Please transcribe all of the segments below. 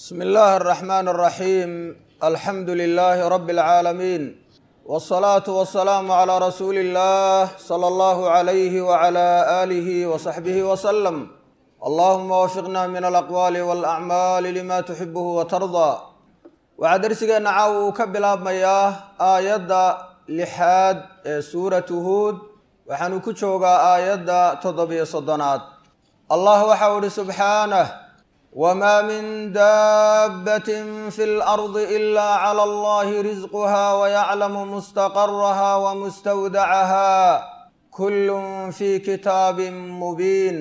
bsmi illaahi alraxmaan alraxiim alxamdu lilaahi rabbi alcaalamiin wsalaatu wasalaamu calaa rasuuli illah sala allahu calayhi wacala aalihi wasaxbihi wasalam allahuma wafiqna min alaqwaali walacmaali lima tuxibuhu watardaa waxaa dersigeenna caawa uu ka bilaabmayaa aayadda lixaad ee suuratu huud waxaanu ku joogaa aayadda toddobiyo soddonaad allah waxau ihi subxaanah wmaa min daabbatin fi lardi ila cala allahi risquha wayaclamu mustaqaraha wamustawdacaha kullun fi kitaabin mubiin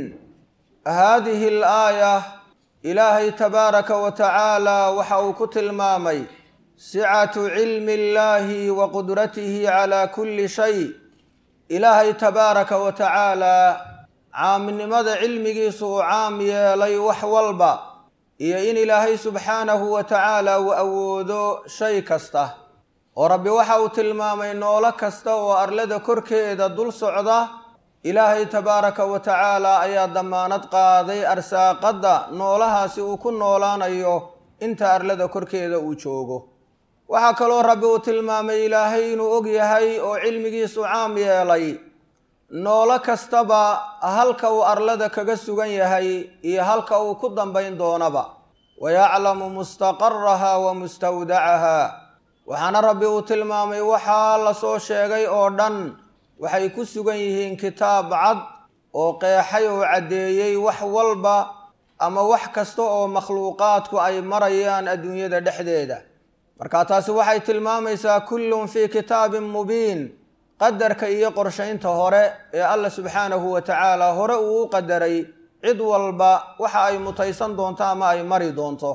haadihi alaaya ilaahay tabaaraka wa tacaala waxa uu ku tilmaamay sicatu cilmi illahi wa qudratihi cala kulli shay ilaahay tabaaraka wa tacaala caamnimada cilmigiisu uu caam yeelay wax walba iyo in ilaahay subxaanahu wa tacaala uu awoodo shay kasta oo rabbi waxa uu tilmaamay noolo kasta oo arlada korkeeda dul socda ilaahay tabaaraka wa tacaala ayaa damaanad qaaday arsaaqadda noolahaasi uu ku noolaanayo inta arlada korkeeda uu joogo waxaa kaloo rabbi uu tilmaamay ilaahay inuu og yahay oo cilmigiisu caam yeelay noolo kastaba halka uu arlada kaga sugan yahay iyo halka uu ku dambayn doonaba wayaclamu mustaqaraha wa mustawdacaha waxaana rabbi uu tilmaamay waxaa lasoo sheegay oo dhan waxay ku sugan yihiin kitaab cad oo qeexay oo caddeeyey wax walba ama wax kasta oo makhluuqaadku ay marayaan adduunyada dhexdeeda marka taasi waxay tilmaamaysaa kullun fii kitaabin mubiin qadarka iyo qorshaynta hore ee alla subxaanahu wa tacaala hore uu u qadaray cid walba waxa ay mutaysan doonto ama ay mari doonto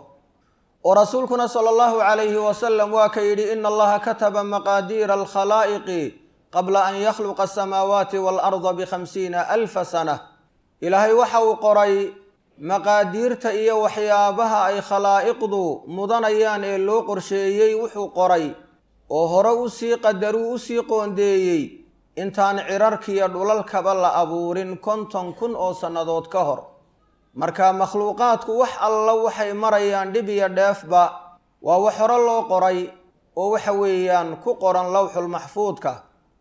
oo rasuulkuna sala allahu calayhi wasalam waa ka yidhi ina allaha kataba maqaadiira alkhalaa'iqi qabla an yakhluqa asamaawaati waalarda bikhamsiina alfa sana ilaahay waxa uu qoray maqaadiirta iyo waxyaabaha ay khalaa'iqdu mudanayaan ee loo qorsheeyey wuxuu qoray oo hore usii qadaruu usii qoondeeyey intaan cirarkiiyo dhulalkaba la abuurin konton kun oo sannadood ka hor marka makhluuqaadku wax alla waxay marayaan dhib iyo dheefba waa wax hore loo qoray oo waxa weeyaan ku qoran lowxulmaxfuudka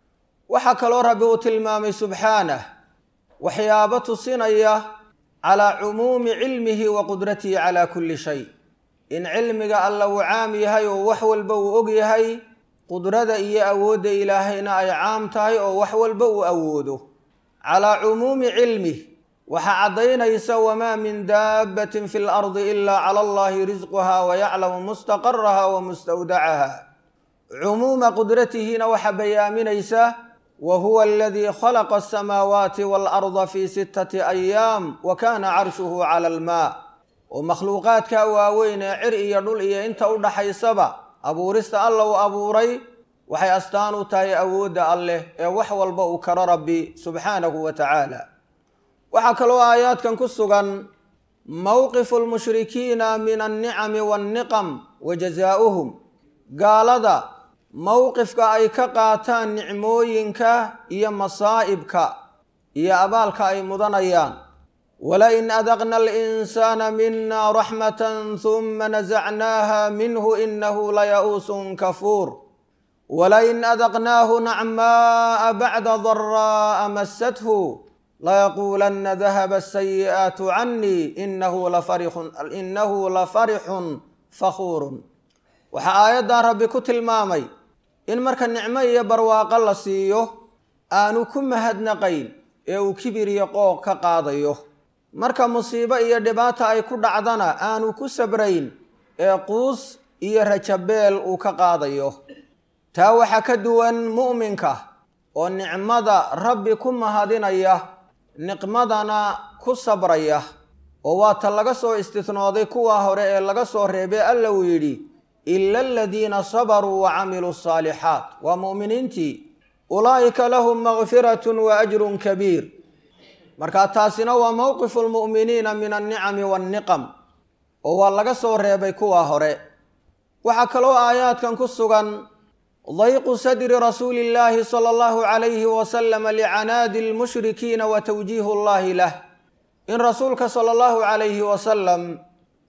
waxaa kaloo rabbi uu tilmaamay subxaanah waxyaabo tusinaya calaa cumuumi cilmihi wa qudratihi calaa kulli shay in cilmiga alla uu caam yahay oo wax walba uu og yahay qudrada iyo awoodda ilaahayna ay caam tahay oo wax walba uu awoodo calaa cumuumi cilmih waxaa caddaynaysa wamaa min daabbatin fi lardi ilaa cala allahi risquha wayaclamu mustaqaraha wa mustawdacaha cumuuma qudratihiina waxaa bayaaminaysa wa huwa aladii khalaqa asamaawaati waalarda fi sittati ayaam wa kana carshuhu cala almaa oo makhluuqaadka waaweyn ee cir iyo dhul iyo inta u dhaxaysaba abuurista alla uu abuuray waxay astaan u tahay awoodda alleh ee wax walba uu karo rabbi subxaanahu wa tacaala waxaa kaloo aayaadkan ku sugan mowqifu lmushrikiina min alnicami waanniqam wa jazaa'uhum gaalada mowqifka ay ka qaataan nicmooyinka iyo masaa'ibka iyo abaalka ay mudanayaan wlain adaqna alinsaana mina raxmata huma nasacnaaha minhu inahu laya'uusun kafuur walain adaqnaahu nacma'a bacda daraa'a masathu layaquulanna dahaba asayi'aatu canii inahu lafarixun fakhuurun waxaa aayaddan rabbi ku tilmaamay in marka nicmo iyo barwaaqo la siiyo aanu ku mahadnaqayn ee uu kibir iyo qooq ka qaadayo marka musiibo iyo dhibaata ay ku dhacdana aanu ku sabrayn ee quus iyo rajabeel uu ka qaadayo taa waxaa ka duwan mu'minka oo nicmada rabbi ku mahadinaya niqmadana ku sabraya oo waa ta laga soo istisnooday kuwa hore ee laga soo reebay alla uu yidhi ila aladiina sabaruu wa camiluu asaalixaat waa mu'miniintii ulaa'ika lahum makfiratun wa ajrun kabiir marka taasina waa mowqifu lmu'miniina min alnicami waanniqam oo waa laga soo reebay kuwa hore waxaa kaloo aayaadkan ku sugan dayqu sadri rasuuli illaahi sala allahu calayhi wasalama licanaadi lmushrikiina wa tawjiihu llahi lah in rasuulka sala allahu calayhi wasalam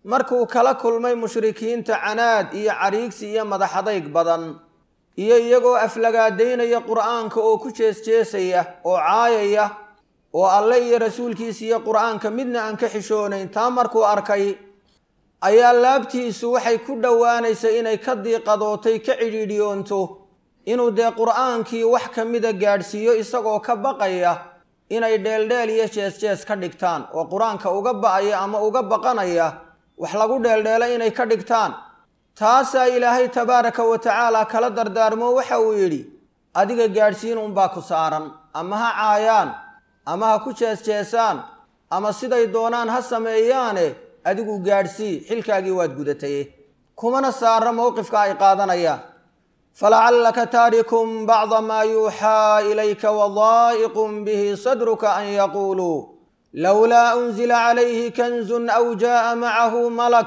markuu kala kulmay mushrikiinta canaad iyo cariigsi iyo madaxadayg badan iyo iyagoo aflagaadaynaya qur'aanka oo ku jeesjeesaya oo caayaya oo alle iyo rasuulkiisa iyo qur'aanka midna aan ka xishoonayn taa markuu arkay ayaa laabtiisu waxay ku dhowaanaysa inay ka diiqadootay ka cidhiidhiyoonto inuu dee qur'aankii wax ka mida gaadhsiiyo isagoo ka baqaya inay dheeldheel iyo jees-jees ka dhigtaan oo qur-aanka uga ba'aya ama uga baqanaya wax lagu dheeldheelo inay ka dhigtaan taasaa ilaahay tabaaraka wa tacaala kala dardaarmo waxa uu yidhi adiga gaadhsiin unbaa ku saaran ama ha caayaan ama ha ku jees-jeesaan ama siday doonaan ha sameeyaane adigu gaadhsii xilkaagii waad gudataye kumana saara mowqifka ay qaadanayaan falacallaka taarikun bacda maa yuuxaa ilayka wadaa'iqun bihi sadruka an yaquuluu lowlaa unzila calayhi kanzun aw jaa'a macahu malak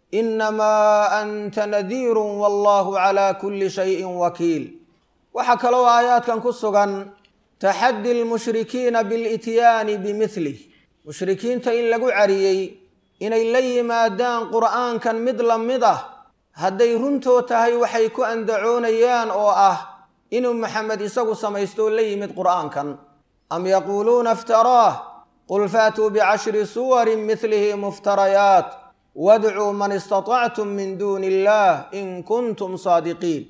inamaa anta nadiirun wallahu calaa kulli shayin wakiil waxaa kaloo aayaadkan ku sugan taxaddi lmushrikiina bilityaani bimidlih mushrikiinta in lagu cariyey inay la yimaadaan qur'aankan mid la mid ah hadday runtoo tahay waxay ku andacoonayaan oo ah inuu maxamed isagu samaysto la yimid qur'aankan am yaquuluuna iftaraah qul faatuu bicashri suwarin midlihi muftarayaat wadcuu man istatactum min duuni illaah in kuntum saadiqiin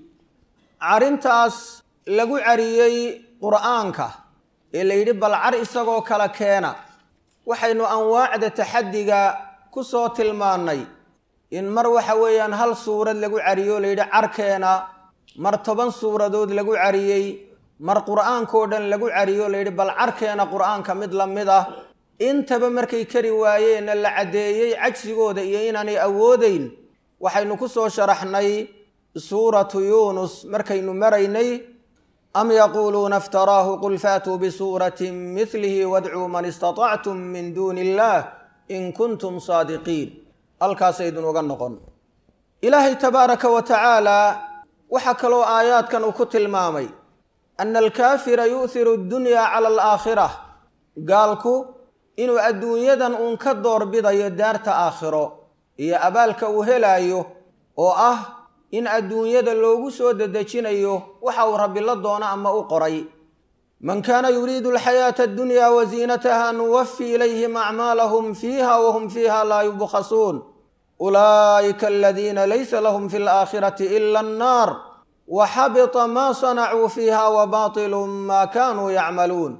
carintaas lagu cariyey qur'aanka ee la yidhi bal car isagoo kala keena waxaynu anwaacda taxaddiga ku soo tilmaannay in mar waxa weeyaan hal suurad lagu cariyo la yidhi carkeena mar toban suuradood lagu cariyey mar qur'aankao dhan lagu cariyo la yidhi bal carkeena qur'aanka mid la mid ah intaba markay kari waayeenna la caddeeyey cajsigooda iyo inaanay awoodayn waxaynu ku soo sharaxnay suuratu yuunus markaynu maraynay am yaquuluuna iftaraahu qul faatuu bisuuratin midlihi wadcuu man istatactum min duuni illaah in kuntum saadiqiin halkaasaydun uga noqon ilaahay tabaaraka wa tacaalaa waxaa kaloo aayaadkan uu ku tilmaamay ana alkaafira yu'hiru addunyaa cala alaakhira gaalku inuu adduunyadan uun ka doorbidayo daarta aakhiro iyo abaalka uu helaayo oo ah in adduunyada loogu soo dedejinayo waxa uu rabbi la doono ama u qoray man kaana yuriidu alxayaata addunyaa wa ziinataha nuwafi ilayhim acmaalahum fiiha wahum fiiha laa yubkhasuun ulaa'ika aladiina laysa lahum fi alaakhirati ila annaar wa xabita maa sanacuu fiiha wa baatilu maa kaanuu yacmaluun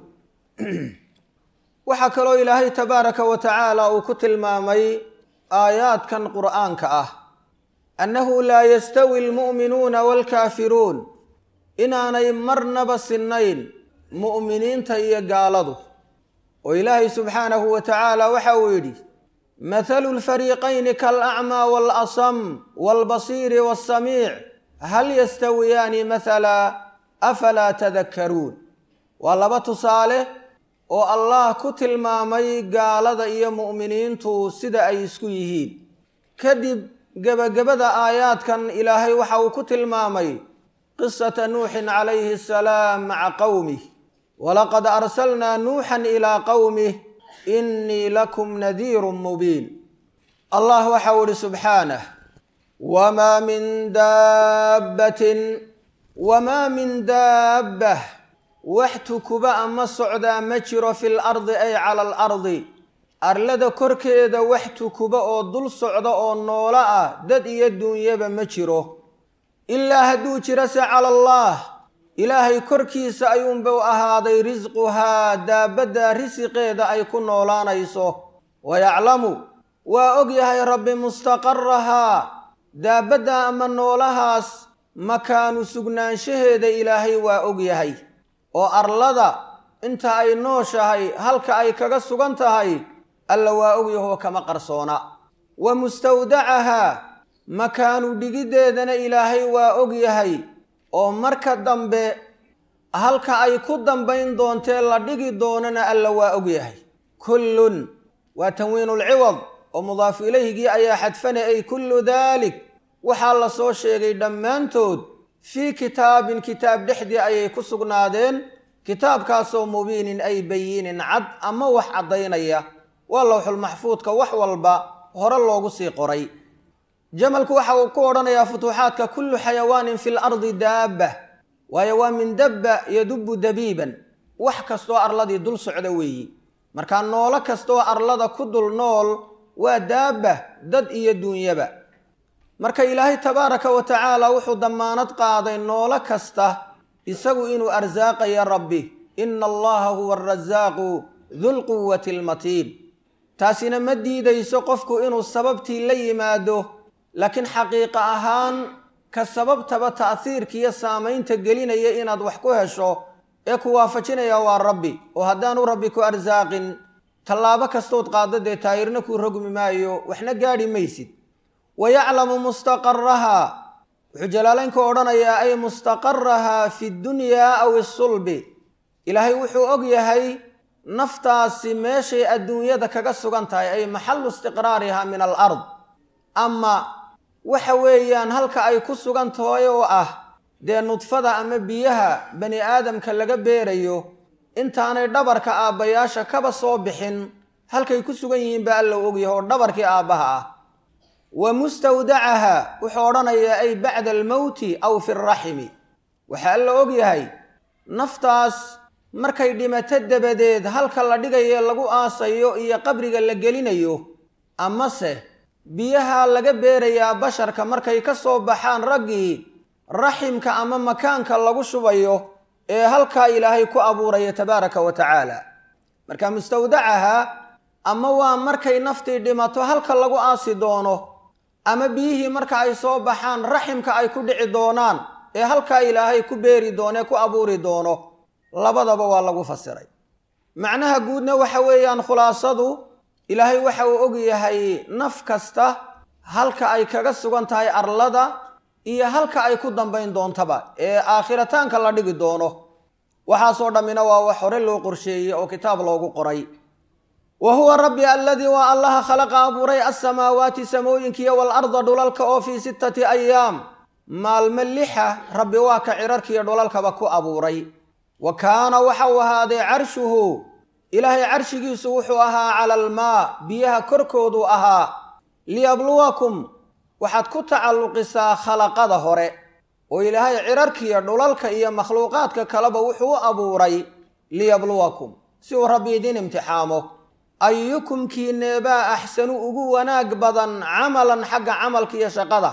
waxaa kaloo ilaahay tabaaraka wa tacaala uu ku tilmaamay aayaadkan qur'aanka ah annahu laa yastawi almu'minuuna waalkaafiruun inaanay marnaba sinnayn mu'miniinta iyo gaaladu oo ilaahay subxaanahu wa tacaala waxa uu yidhi mathalu lfariiqayni kaalacmaa waalasam waalbasiiri waasamiic hal yastawiyaani mathala afalaa tadakkaruun waa laba tusaale oo allah ku tilmaamay gaalada iyo mu'miniintu sida ay isku yihiin kadib gebagabada aayaadkan ilaahay waxa uu ku tilmaamay qisata nuuxin calayhi asalaam maca qowmih walaqad arsalnaa nuuxan ilaa qowmih innii lakum nadiirun mubiin allah waxau ihi subxaanah wamaa min daabbatin wamaa min daabbah wax tukuba ama socdaa ma jiro fi lardi ay cala alardi arlada korkeeda wax tukuba oo dul socda oo noolo ah dad iyo duunyaba ma jiro ilaa hadduu jiro se cala allaah ilaahay korkiisa ayuunbau ahaaday risquhaa daabadda risiqeeda ay ku noolaanayso wayaclamu waa og yahay rabbi mustaqarahaa daabadda ama noolahaas makaanu sugnaanshaheeda ilaahay waa og yahay oo arlada inta ay nooshahay halka ay kaga sugan tahay alla waa ogyahoo kama qarsoona wa mustawdacahaa makaanu dhigiddeedana ilaahay waa og yahay oo marka dambe halka ay ku dambayn doontee la dhigi doonana alla waa og yahay kullun waa tanwiinulciwad oo mudaafu ilayhigii ayaa xadfana ay kullu daalik waxaa la soo sheegay dhammaantood fii kitaabin kitaab dhexdii ayay ku sugnaadeen kitaabkaasoo mubiinin ay bayinin cad ama wax caddaynaya waa lowxulmaxfuudka wax walba hore loogu sii qoray jamalku waxa uu ku odhanayaa futuuxaadka kullu xayawaanin fi lardi daabba waayo waa min dabba yadubbu dabiiban wax kastoo arladii dul socda weeyi markaa noolo kastaoo arlada ku dul nool waa daabba dad iyo duunyaba marka ilaahay tabaaraka wa tacaala wuxuu dammaanad qaaday noolo kasta isagu inuu arsaaqayo rabbi ina allaha huwa arasaaqu dulquwati almatiin taasina ma diidayso qofku inuu sababtii la yimaado laakiin xaqiiqa ahaan ka sababtaba ta'hiirka iyo saamaynta gelinaya inaad wax ku hesho ee ku waafajinaya waa rabbi oo haddaanu rabbi ku arsaaqin tallaabo kastood qaaddo dee taayirna kuu rogmi maayo waxna gaadhi maysid wa yaclamu mustaqaraha wuxuu jalaalaynku odhanayaa ay mustaqaraha fi dunyaa aw isulbi ilaahay wuxuu og yahay naftaasi meeshay adduunyada kaga sugan tahay ay maxalu istiqraariha min alard ama waxa weeyaan halka ay ku sugan tahay oo ah dee nudfada ama biyaha bani aadamka laga beerayo intaanay dhabarka aabbayaasha kaba soo bixin halkay ku sugan yihiin baa alla ogyahay oo dhabarkii aabbaha ah wa mustawdacaha wuxuu odhanayaa ay bacda almowti aw fi raximi waxaa alla ogyahay naftaas markay dhimato dabadeed halka la dhigayo lagu aasayo iyo qabriga la gelinayo amase biyaha laga beerayaa basharka markay ka soo baxaan raggii raximka ama makaanka lagu shubayo ee halkaa ilaahay ku abuuraya tabaaraka wa tacaala marka mustawdacaha ama waa markay naftii dhimato halka lagu aasi doono ama biyihii marka ay soo baxaan raximka ay ku dhici doonaan ee halkaa ilaahay ku beeri doono ee ku abuuri doono labadaba waa lagu fasiray macnaha guudna waxa weeyaan khulaasadu ilaahay waxa uu og yahay naf kasta halka ay kaga sugan tahay arlada iyo halka ay ku dambayn doontaba ee aakhirataanka la dhigi doono waxaasoo dhammina waa wax hore loo qorsheeyey oo kitaab loogu qoray wa huwa rabbi aladii waa allaha khalaqa abuuray alsamaawaati samooyinkiiyo waalarda dhulalka oo fii sittati ayaam maalmo lixa rabbi waa ka cirarkiiyo dhulalkaba ku abuuray wa kaana waxau ahaaday carshuhu ilaahay carshigiisu wuxuu ahaa cala almaa biyaha korkoodu ahaa liyabluwakum waxaad ku tacalluqisaa khalaqada hore oo ilaahay cirarkiiyo dhulalka iyo makhluuqaadka kaleba wuxuu u abuuray liyabluwakum si uu rabbi idin imtixaamo ayukum kiineebaa axsanu ugu wanaag badan camalan xagga camalka iyo shaqada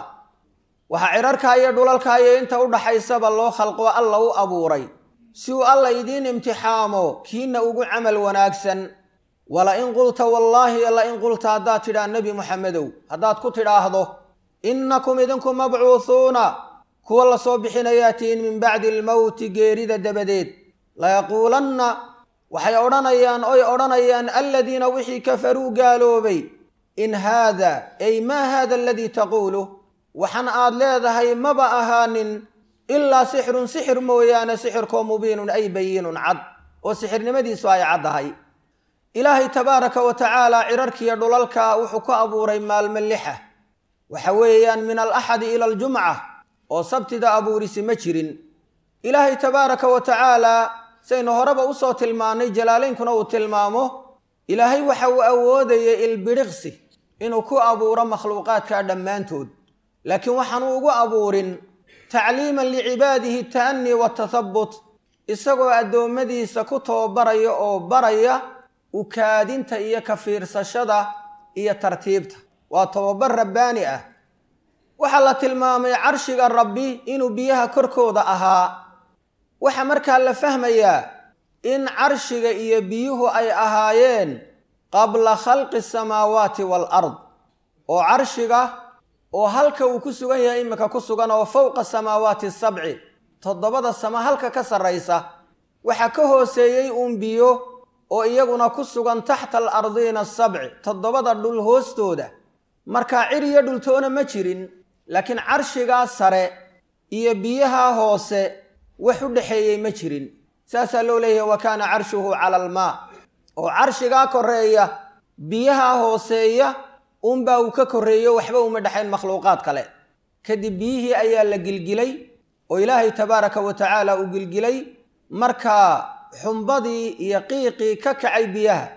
waxaa cirarka iyo dhulalka iyo inta u dhaxaysaba loo khalqo alla u abuuray si uu alla idiin imtixaamo kiina ugu camal wanaagsan wala in qulta wallaahi la in qulta haddaad tidhaa nebi moxamedow haddaad ku tidhaahdo innakum idinku mabcuuhuuna kuwa la soo bixinayaa tihiin min bacdi almowti geerida dabadeed layaquulanna waxay odhanayaan oy odhanayaan aladiina wixii kafaruu gaaloobay in haada ay maa haada aladii taquulu waxan aad leedahay maba ahaanin ilaa sixirun sixir mooyaane sixirkoo mubiinun ay bayinun cad oo sixirnimadiisu ay caddahay ilaahay tabaaraka wa tacaala cirarkiiyo dhulalka wuxuu ku abuuray maalmo lixa waxa weeyaan min alaxadi ila aljumca oo sabtida abuurisi ma jirin ilaahay tabaaraka wa tacaala saynu horeba usoo tilmaannay jalaalaynkuna uu tilmaamo ilaahay waxa uu awoodayay ilbidhiqsi inuu ku abuuro makhluuqaadka dhammaantood laakiin waxaanu ugu abuurin tacliiman licibaadihi ta'anii watathabbut isagoo addoommadiisa ku tababaraya oo baraya ukaadinta iyo ka fiirsashada iyo tartiibta waa tababar rabbaani ah waxaa la tilmaamay carshiga rabbi inuu biyaha korkooda ahaa waxaa markaa la fahmayaa in carshiga iyo biyuhu ay ahaayeen qabla khalqi asamaawaati waalard oo carshiga oo halka uu ku sugan yahay iminka ku sugan oo fowqa samaawaati sabci toddobada sama halka ka sarraysa waxaa ka hooseeyey uun biyo oo iyaguna ku sugan taxta alardiina asabci toddobada dhul hoostooda markaa cir iyo dhultoona ma jirin laakiin carshigaa sare iyo biyaha hoose wax u dhexeeyey ma jirin saasaa loo leeyahay wa kaana carshuhu cala almaa oo carshigaa koreeya biyaha hooseeya unbaa uu ka korreeyo waxba uma dhexayn makhluuqaad kale kadib biyihii ayaa la gilgilay oo ilaahay tabaaraka wa tacaala uu gilgilay markaa xumbadii iyo qiiqii ka kacay biyaha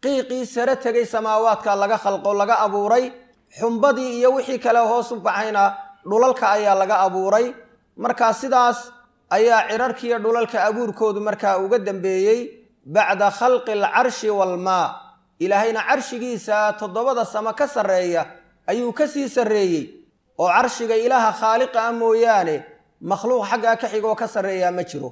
qiiqii sare tegay samaawaadka laga khalqo laga abuuray xumbadii iyo wixii kale hoos u baxayna dhulalka ayaa laga abuuray markaa sidaas ayaa cirarkiiyo dhulalka abuurkoodu markaa uga dambeeyey bacda khalqi alcarshi waalmaa ilaahayna carshigiisa toddobada samo ka sarreeya ayuu ka sii sarreeyey oo carshiga ilaaha khaaliqa ah mooyaane makhluuq xaggaa ka xigoo ka sarreeyaa ma jiro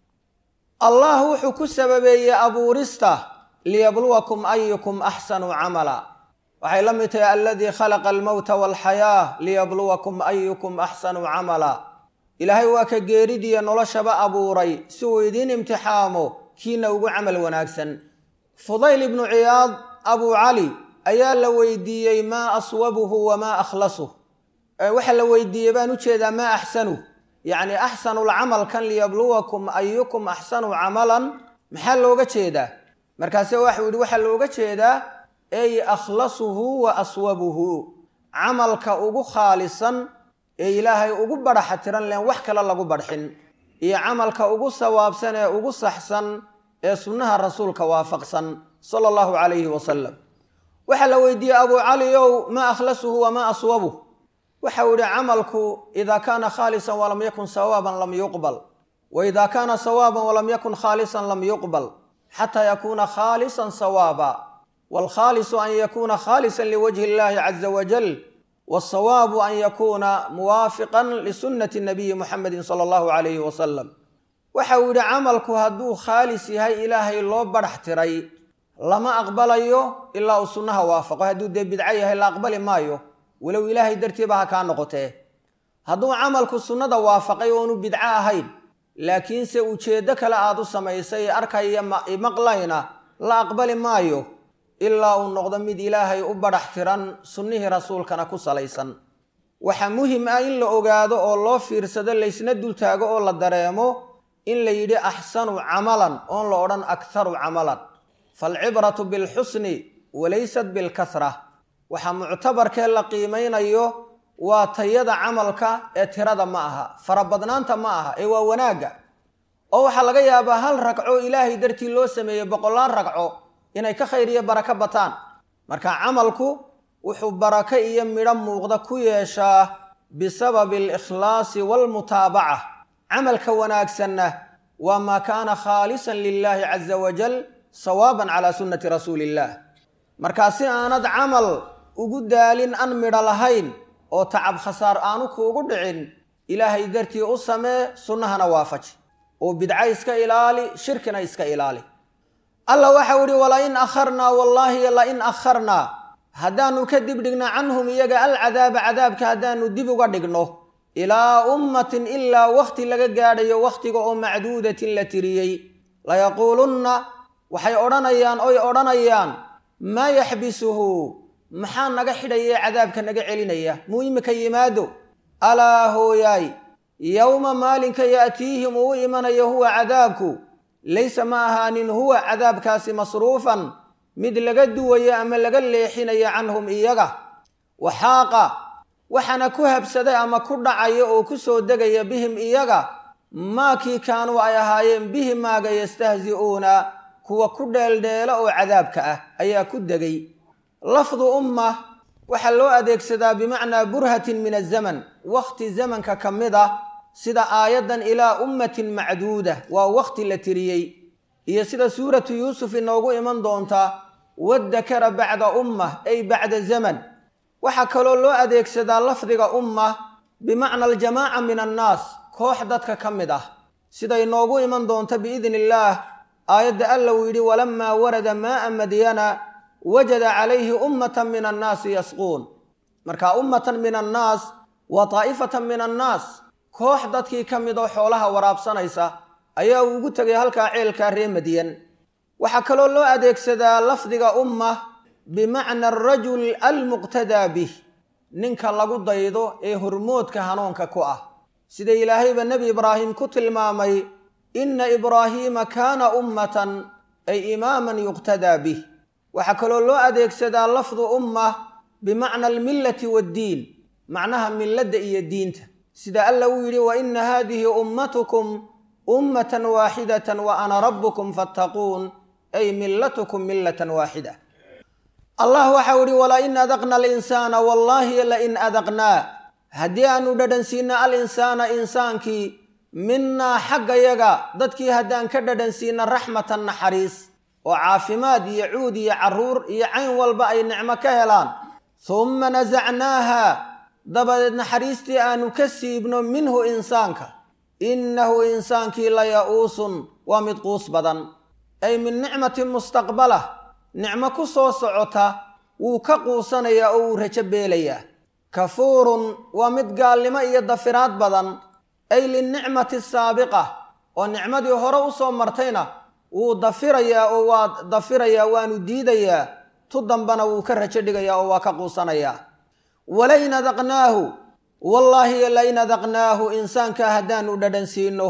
allah wuxuu ku sababeeyey abuurista liyabluwakum ayukum axsanu camala waxay la mid tahay aladii khalaqa almowta waalxayaa liyabluwakum ayukum axsanu camala ilaahay waa ka geeridiiyo noloshaba abuuray si uu idiin imtixaamo kiina ugu camal wanaagsan fudayl ibnu ciyaad abuu cali ayaa la weydiiyey maa aswabuhu wamaa akhlasuh waxaa la weydiiyey baan u jeedaa maa axsanuh yacni axsanulcamal kan liyabluwakum ayukum axsanu camalan maxaa looga jeedaa markaase waxuu yidhi waxaa looga jeedaa ey akhlasuhu wa aswabuhu camalka ugu khaalisan ee ilaahay ugu badhaxa tiran leen wax kale lagu badxin iyo camalka ugu sawaabsan ee ugu saxsan ee sunnaha rasuulka waafaqsan sala allahu calayhi wasalam waxaa la weydiiyey abuu cali ow maa akhlasuhu wamaa aswabuh waxau yihi camalku idaa kaana khaalisan walam yakun sawaaban lam yuqbal wa idaa kaana sawaaban walam yakun khaalisan lam yuqbal xataa yakuuna khaalisan sawaaba waalkhaalisu an yakuuna khaalisan liwajhi illahi caza wajal waalsawaabu an yakuuna muwaafiqan lisunnati nabiyi muxamedin sala allahu calayhi wasalam waxa uu yidhi camalku hadduu khaalis yahay ilaahay loo badhax tiray lama aqbalayo ilaa uu sunnaha waafaqo hadduu dee bidco yahay la aqbali maayo walow ilaahay dartiiba ha kaa noqotee hadduu camalku sunnada waafaqay oonu bidco ahayn laakiinse ujeeddo kale aad u samaysay arkaya maqlayna la aqbali maayo ilaa uu noqdo mid ilaahay u badhax tiran sunnihii rasuulkana ku salaysan waxaa muhim ah in la ogaado oo loo fiirsado laysna dultaago oo la dareemo in la yidhi axsanu camalan oon la odhan akharu camalan faalcibratu bilxusni walaysat bilkahra waxaa muctabarkee la qiimaynayo waa tayada camalka ee tirada ma aha farabadnaanta ma aha ee waa wanaagga oo waxaa laga yaabaa hal ragco ilaahay dartii loo sameeyey boqollaan ragco inay ka khayr iyo barako bataan marka camalku wuxuu barako iyo midho muuqda ku yeeshaa bisababi alikhlaasi waalmutaabaca camalka wanaagsanna waa maa kaana khaalisan lilaahi caza wajal sawaaban calaa sunnati rasuuli illaah markaa si aanad camal ugu daalin an midho lahayn oo tacab khasaar aanu kuugu dhicin ilaahay dartii u samee sunnahana waafaji oo bidca iska ilaali shirkina iska ilaali alla waxau idhi walain akharnaa wallaahi lain akharnaa haddaannu ka dib dhigno canhum iyaga alcadaaba cadaabka haddaannu dib uga dhigno ilaa ummatin ilaa wakhti laga gaadhayo wakhtiga oo macduudatin la tiriyey layaquulunna waxay odhanayaan oy odhanayaan maa yaxbisuhu maxaa naga xidhaya cadaabka naga celinaya muu imika yimaado alaa hooyaay yowma maalinka ya'tiihim uu imanayo huwa cadaabku laysa ma ahaanin huwa cadaabkaasi masruufan mid laga duwayo ama laga leexinayo canhum iyaga waxaaqa waxaana ku habsaday ama ku dhacaya oo ku soo degaya bihim iyaga maakii kaanuu ay ahaayeen bihi maaga yastahzi'uuna kuwa ku dheeldheela oo cadaabka ah ayaa ku degay lafdu umma waxaa loo adeegsadaa bimacnaa burhatin min azaman wakhti zamanka ka mid ah sida aayaddan ilaa ummatin macduuda waa wakhti la tiriyey iyo sida suuratu yuusuf inoogu iman doonta waddakara bacda ummah ay bacda zaman waxaa kaloo loo adeegsadaa lafdiga umma bimacna aljamaaca min annaas koox dadka ka mid ah sida inoogu iman doonta biidni illaah aayadda alla uu yidhi walamaa warada maaa madyana wajada calayhi ummatan min annaasi yasquun marka ummatan min annaas waa taa'ifatan min annaas koox dadkii ka mid oo xoolaha waraabsanaysa ayaa ugu tegay halkaa ceelkaa ree madyan waxaa kaloo loo adeegsadaa lafdiga umma bimacna arajul almuqtadaa bih ninka lagu daydo ee hormoodka hanuunka ku ah sida ilaahayba nebi ibraahim ku tilmaamay inna ibraahiima kaana ummatan ay imaaman yuqtadaa bih waxaa kaloo loo adeegsadaa lafdu umma bimacna almillati waaddiin macnaha milladda iyo diinta sida alla uu yidhi wa inna haadihi ummatukum ummatan waaxidatan wa ana rabbukum fattaquun ay millatukum millatan waaxida allah waxau idhi walain adaqna alinsaana wallaahi lain adaqnaa haddii aanu dhadhansiino alinsaana insaankii minnaa xaggayaga dadkii haddaan ka dhadhansiino raxmatan naxariis oo caafimaad iyo cuud iyo carruur iyo cayn walba ay nicmo ka helaan humma nasacnaaha dabadeed naxariistii aanu ka siibno minhu insaanka innahu insaankii la ya-uusun waa mid quus badan ay min nicmatin mustaqbala nicmo ku soo socota wuu ka quusanayaa oo wuu rajo beelayaa kafuurun waa mid gaalnimo iyo dafiraad badan ay linicmati saabiqa oo nicmadii hore u soo martayna wuu dafirayaa oo waa dafirayaa waanu diidayaa tu dambana wuu ka rajo dhigayaa oo waa ka quusanayaa walain adaqnaahu wallaahi lain adaqnaahu insaanka haddaanu dhadhansiino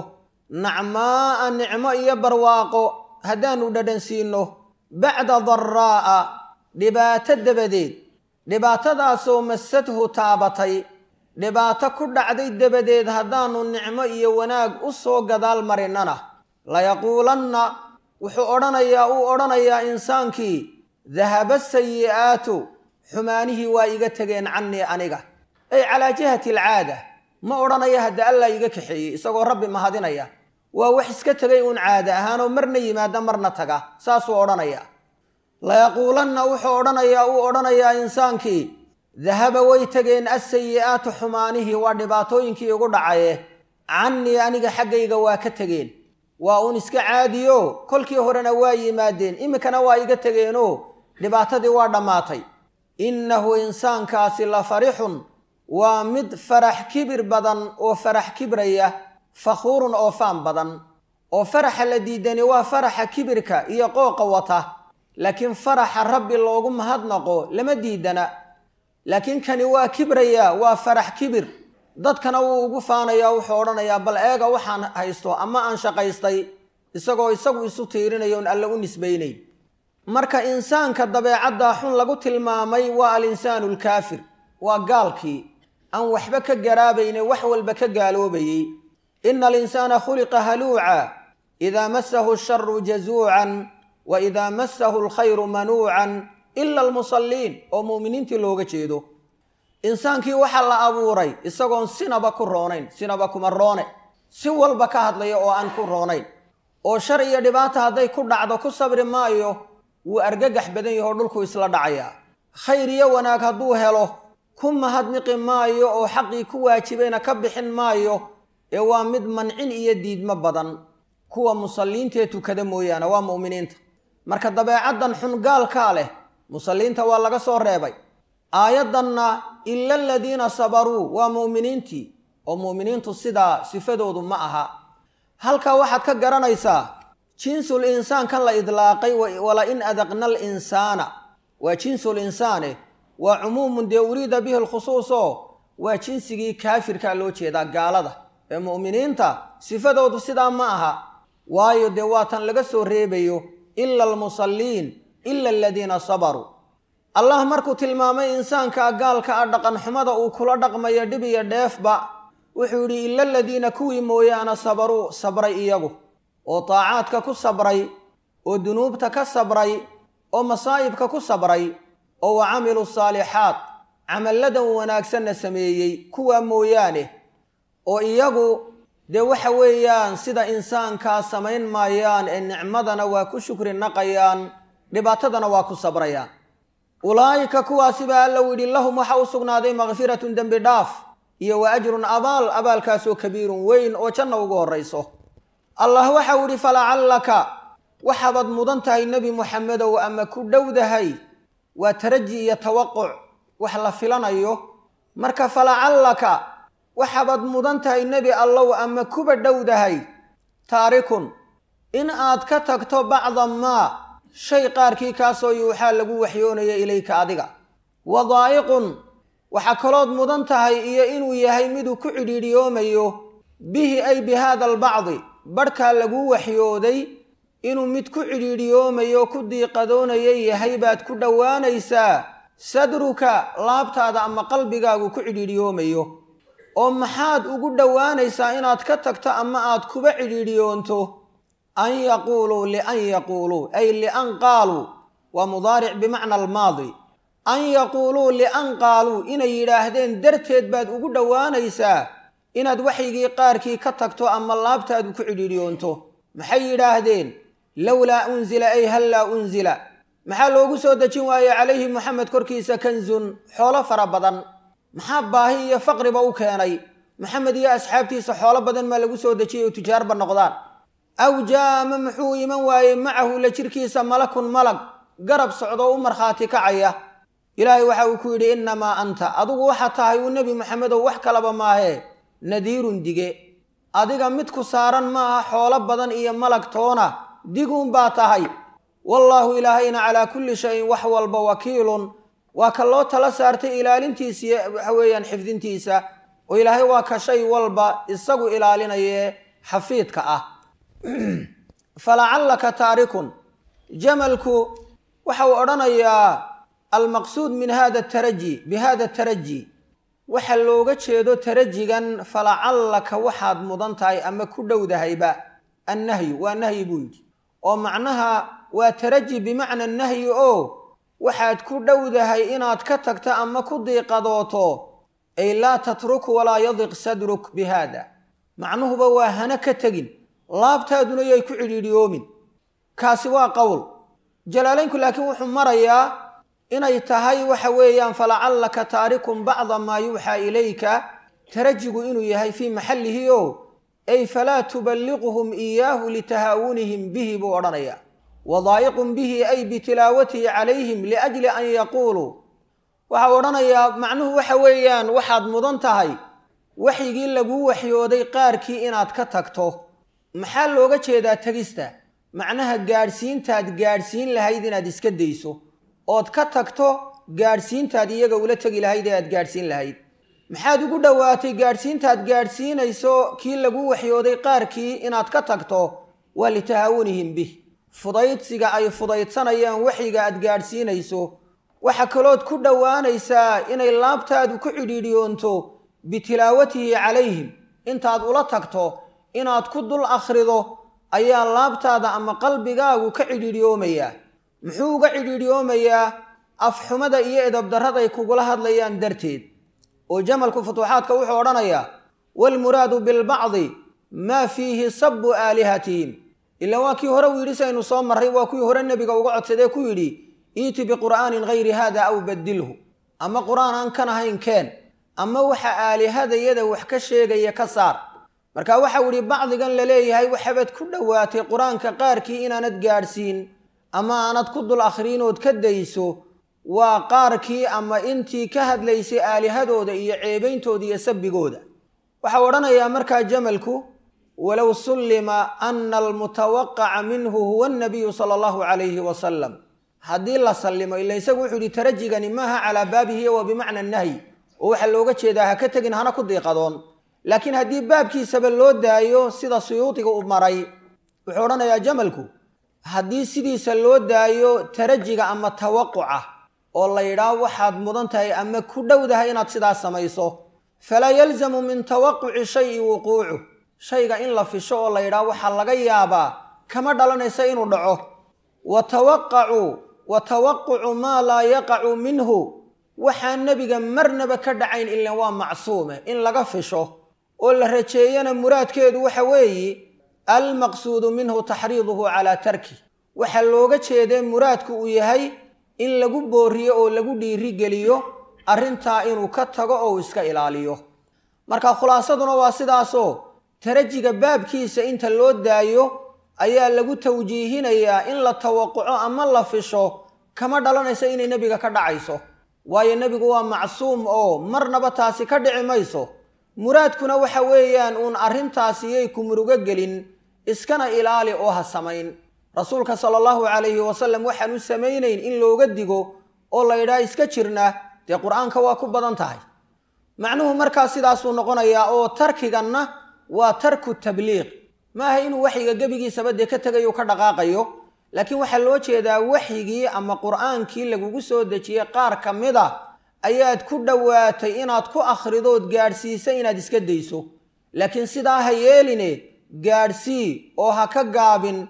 nacmaa'a nicmo iyo barwaaqo haddaanu dhadhansiino bacda daraa'a dhibaato dabadeed dhibaatadaasoo masadhu taabatay dhibaato ku dhacday dabadeed haddaanu nicmo iyo wanaag u soo gadaal marinnana layaquulanna wuxuu odhanayaa uu odhanayaa insaankii dahaba sayi'aatu xumaanihii waa iga tegeen cannii aniga ay calaa jihati alcaada ma odhanaya hadda allaa iga kaxeeyey isagoo rabbi mahadinaya waa wax iska tegay uun caada ahaanoo marna yimaada marna taga saasuu odhanayaa layaquulanna wuxuu odhanayaa uu odhanayaa insaankii dahaba way tegeen assayi'aatu xumaanihii waa dhibaatooyinkii igu dhacaye cannii aniga xaggayga waa ka tegeen waa uun iska caadiyo kolkii horena waa yimaadeen iminkana waa iga tegeenoo dhibaatadii waa dhammaatay innahu insaankaasi la farixun waa mid farax kibir badan oo farax kibraya fakhuurun oo faan badan oo faraxa la diidani waa faraxa kibirka iyo qooqa wata laakiin faraxa rabbi loogu mahadnaqo lama diidana laakiin kani waa kibraya waa farax kibir dadkana wuu ugu faanayaa wuxuu odhanayaa bal eega waxaan haysto ama aan shaqaystay isagoo isagu isu tiirinayo on alle u nisbaynayn marka insaanka dabeecaddaa xun lagu tilmaamay waa alinsaanu alkaafir waa gaalkii aan waxba ka garaabayne wax walba ka gaaloobayey ina alinsaana khuliqa haluuca idaa masahu asharu jazuucan wa idaa masahu alkhayru manuucan ila almusalliin oo mu'miniintii looga jeedo insaankii waxaa la abuuray isagoon sinaba ku roonayn sinaba kuma roone si walba ka hadlaya oo aan ku roonayn oo shar iyo dhibaata hadday ku dhacdo ku sabri maayo wuu argagax badan yahoo dhulku isla dhacayaa khayr iyo wanaag hadduu helo ku mahadniqi maayo oo xaqii ku waajibayna ka bixin maayo ee waa mid mancin iyo diidmo badan kuwa musalliintaee tukada mooyaane waa mu'miniinta marka dabeecaddan xun gaalkaa leh musalliinta waa laga soo reebay aayaddanna ila aladiina sabaruu waa mu'miniintii oo mu'miniintu sidaa sifadoodu ma aha halkaa waxaad ka garanaysaa jinsul insaan kan la idlaaqay wala in adaqna alinsaana waa jinsul insaane waa cumuumun dee uriida bihi alkhusuus oo waa jinsigii kaafirkaa loo jeedaa gaalada ee mu'miniinta sifadoodu sidaa ma aha waayo dee waatan laga soo reebayo ila almusalliin ila aladiina sabaruu allah markuu tilmaamay insaanka gaalka ah dhaqanxumada uu kula dhaqmayo dhib iyo dheefba wuxuu yidhi ila aladiina kuwii mooyaane sabaruu sabray iyagu oo taacaadka ku sabray oo dunuubta ka sabray oo masaa'ibka ku sabray oo wa camiluu saalixaat camalladan wanaagsanna sameeyey kuwaa mooyaane oo iyagu dee waxa weeyaan sida insaankaa samayn maayaan ee nicmadana waa ku shukri naqayaan dhibaatadana waa ku sabrayaan ulaa'ika kuwaasi baa alla yidhi lahum waxa u sugnaaday makfiratun dembi dhaaf iyo wa ajrun abaal abaalkaasoo kabiirun weyn oo janna ugu horrayso allah waxau yidhi falacallaka waxaabaad mudan tahay nebi muxamedow ama ku dhowdahay waa taraji iyo tawaquc wax la filanayo marka falacallaka waxaabaad mudan tahay nebi allow ama kuba dhowdahay taarikun in aad ka tagto bacda maa shay qaarkii kaasoo yuuxaa lagu waxyoonaya ilayka adiga wadaa'iqun waxaa kalood mudan tahay iyo inuu yahay miduu ku cidhiidhiyoomayo bihi ay bi haada albacdi barhkaa laguu waxyooday inuu mid ku cidhiidhiyoomayo ku diiqadoonaya yahay baad ku dhowaanaysaa sadruka laabtaada ama qalbigaagu ku cidhiidhiyoomayo oo maxaad ugu dhowaanaysaa inaad ka tagto ama aad kuba cidhiidhiyoonto an yaquuluu lian yaquuluu ay lian qaaluu waa mudaaric bimacna almaadi an yaquuluu lian qaaluu inay yidhaahdeen darteed baad ugu dhowaanaysaa inaad waxygii qaarkii ka tagto ama laabtaadu ku cidhiidhiyoonto maxay yidhaahdeen lowlaa unzila ay hallaa unzila maxaa loogu soo dejin waaye calayhi moxamed korkiisa kanzun xoolo fara badan maxaa baahi iyo faqriba u keenay maxamed iyo asxaabtiisa xoolo badan maa lagu soo dejiyay oo tujaarba noqdaan aw jaa ama muxuu iman waayey macahu la jirkiisa malakun malag garab socdo u markhaati kacaya ilaahay waxa uu ku yidhi innamaa anta adigu waxaa tahay uu nebi moxamedow wax kalaba maahee nadiirun dige adiga mid ku saaran maaha xoolo badan iyo malag toona diguun baa tahay wallaahu ilaahayna calaa kulli shayin wax walba wakiilun waa ka loo tala saartay ilaalintiisa iyo waxa weeyaan xifdintiisa oo ilaahay waa ka shay walba isagu ilaalinayee xafiidka ah falacallaka taarikun jamalku waxa uu odhanayaa almaqsuud min hada taraji bi hada taraji waxa looga jeedo tarajigan falacallaka waxaad mudan tahay ama ku dhowdahayba annahyu waa nahyi buu yidhi oo macnaha waa taraji bimacna nahyi oo waxaad ku dhowdahay inaad ka tagto ama ku diiqadooto ay laa tatruk walaa yadiq sadruk bi haada macnuhuba waa hana ka tegin laabtaaduna yay ku cidhiidhiyoomin kaasi waa qowl jalaalaynku laakiin wuxuu marayaa inay tahay waxa weeyaan falacallaka taarikun bacda maa yuuxaa ilayka tarajigu inuu yahay fii maxallihi o ay falaa tuballiquhum iyaahu litahaawunihim bihi buu odhanayaa wadaa'iqun bihi ay bitilaawatihi calayhim liajli an yaquuluu waxau odhanayaa macnuhu waxa weeyaan waxaad mudan tahay waxyigii laguu waxyooday qaarkii inaad ka tagto maxaa looga jeedaa tegista macnaha gaadhsiintaad gaadhsiin lahayd inaad iska dayso ood ka tagto gaadhsiintaad iyaga ula tegi lahayd ee aad gaadhsiin lahayd maxaad ugu dhowaatay gaadhsiintaad gaadhsiinayso kii laguu waxyooday qaarkii inaad ka tagto waa litahaawunihim bih fudaydsiga ay fudaydsanayaan waxyiga aad gaadhsiinayso waxa kalood ku dhowaanaysaa inay laabtaadu ku cidhiidhiyoonto bitilaawatihi calayhim intaad ula tagto inaad ku dul akhrido ayaa laabtaada ama qalbigaagu ka cidhiidhiyoomayaa muxuu uga cidhiidhiyoomayaa afxumada iyo edabdarraday kugula hadlayaan darteed oo jamalku futuuxaadka wuxuu odhanayaa waalmuraadu bilbacdi maa fiihi sabbu aalihatihim ilaa waa kii hore uu yidhi saynu soo marray waa kuwii hore nebiga uga codsadee ku yidhi iiti biqur'aanin hayri haada aw badilhu ama qur-aan aan kan ahayn keen ama waxa aalihadayada wax ka sheegaya ka saar marka waxau idhi bacdigan la leeyahay waxabaad ku dhowaatay qur-aanka qaarkii inaanad gaadhsiin ama aanad ku dul akhriinood ka dayso waa qaarkii ama intii ka hadlaysay aalihadooda iyo ceebeyntooda iyo sabbigooda waxau odhanayaa markaa jamalku walow sullima ana almutawaqaca minhu huwa annabiyu sala allahu calayhi wasalam haddii la sallimo ila isagu wuxuu yihi tarajigani maaha calaa baabihi wa bimacna nahyi oo waxaa looga jeedaa ha ka tegin hana ku diiqadoon laakiin haddii baabkiisaba loo daayo sida suyuudiga u maray wuxuu odhanayaa jamalku haddii sidiisa loo daayo tarajiga ama tawaquca oo la yidhaah waxaad mudan tahay ama ku dhowdahay inaad sidaas samayso falaa yalzamu min tawaquci shayi wuquucu shayga in la fisho oo la yidhaah waxaa laga yaabaa kama dhalanaysa inuu dhaco wa tawaqacu wa tawaqucu maa laa yaqacu minhu waxaan nebiga marnaba ka dhacayn ilan waa macsuume in laga fisho oo la rajeeyana muraadkeedu waxa weeye almaqsuudu minhu taxriiduhu calaa tarki waxaa looga jeedee muraadku uu yahay in lagu booriyo oo lagu dhiirigeliyo arrintaa inuu ka tago oo uu iska ilaaliyo marka khulaasaduna waa sidaasoo tarajiga baabkiisa inta loo daayo ayaa lagu tawjiihinayaa in la tawaquco ama la fisho kama dhalanaysa inay nebiga ka dhacayso waayo nebigu waa macsuum oo marnaba taasi ka dhici mayso muraadkuna waxa weeyaan uun arrintaasi yay ku murugo gelin iskana ilaali oo ha samayn rasuulka sala allahu calayhi wasalam waxaan u samaynayn in looga digo oo la yidhaha iska jirna dee qur-aanka waa ku badan tahay macnuhu markaa sidaasuu noqonayaa oo tarkiganna waa tarku tabliiq maaha inuu waxyiga gebigiisaba dee ka tegayo ka dhaqaaqayo laakiin waxaa loo jeedaa waxyigii ama qur-aankii lagugu soo dejiyey qaar ka mid a ayaad ku dhowaatay inaad ku akhridood gaadhsiisa inaad iska dayso laakiin sidaa ha yeeline gaadhsii oo ha ka gaabin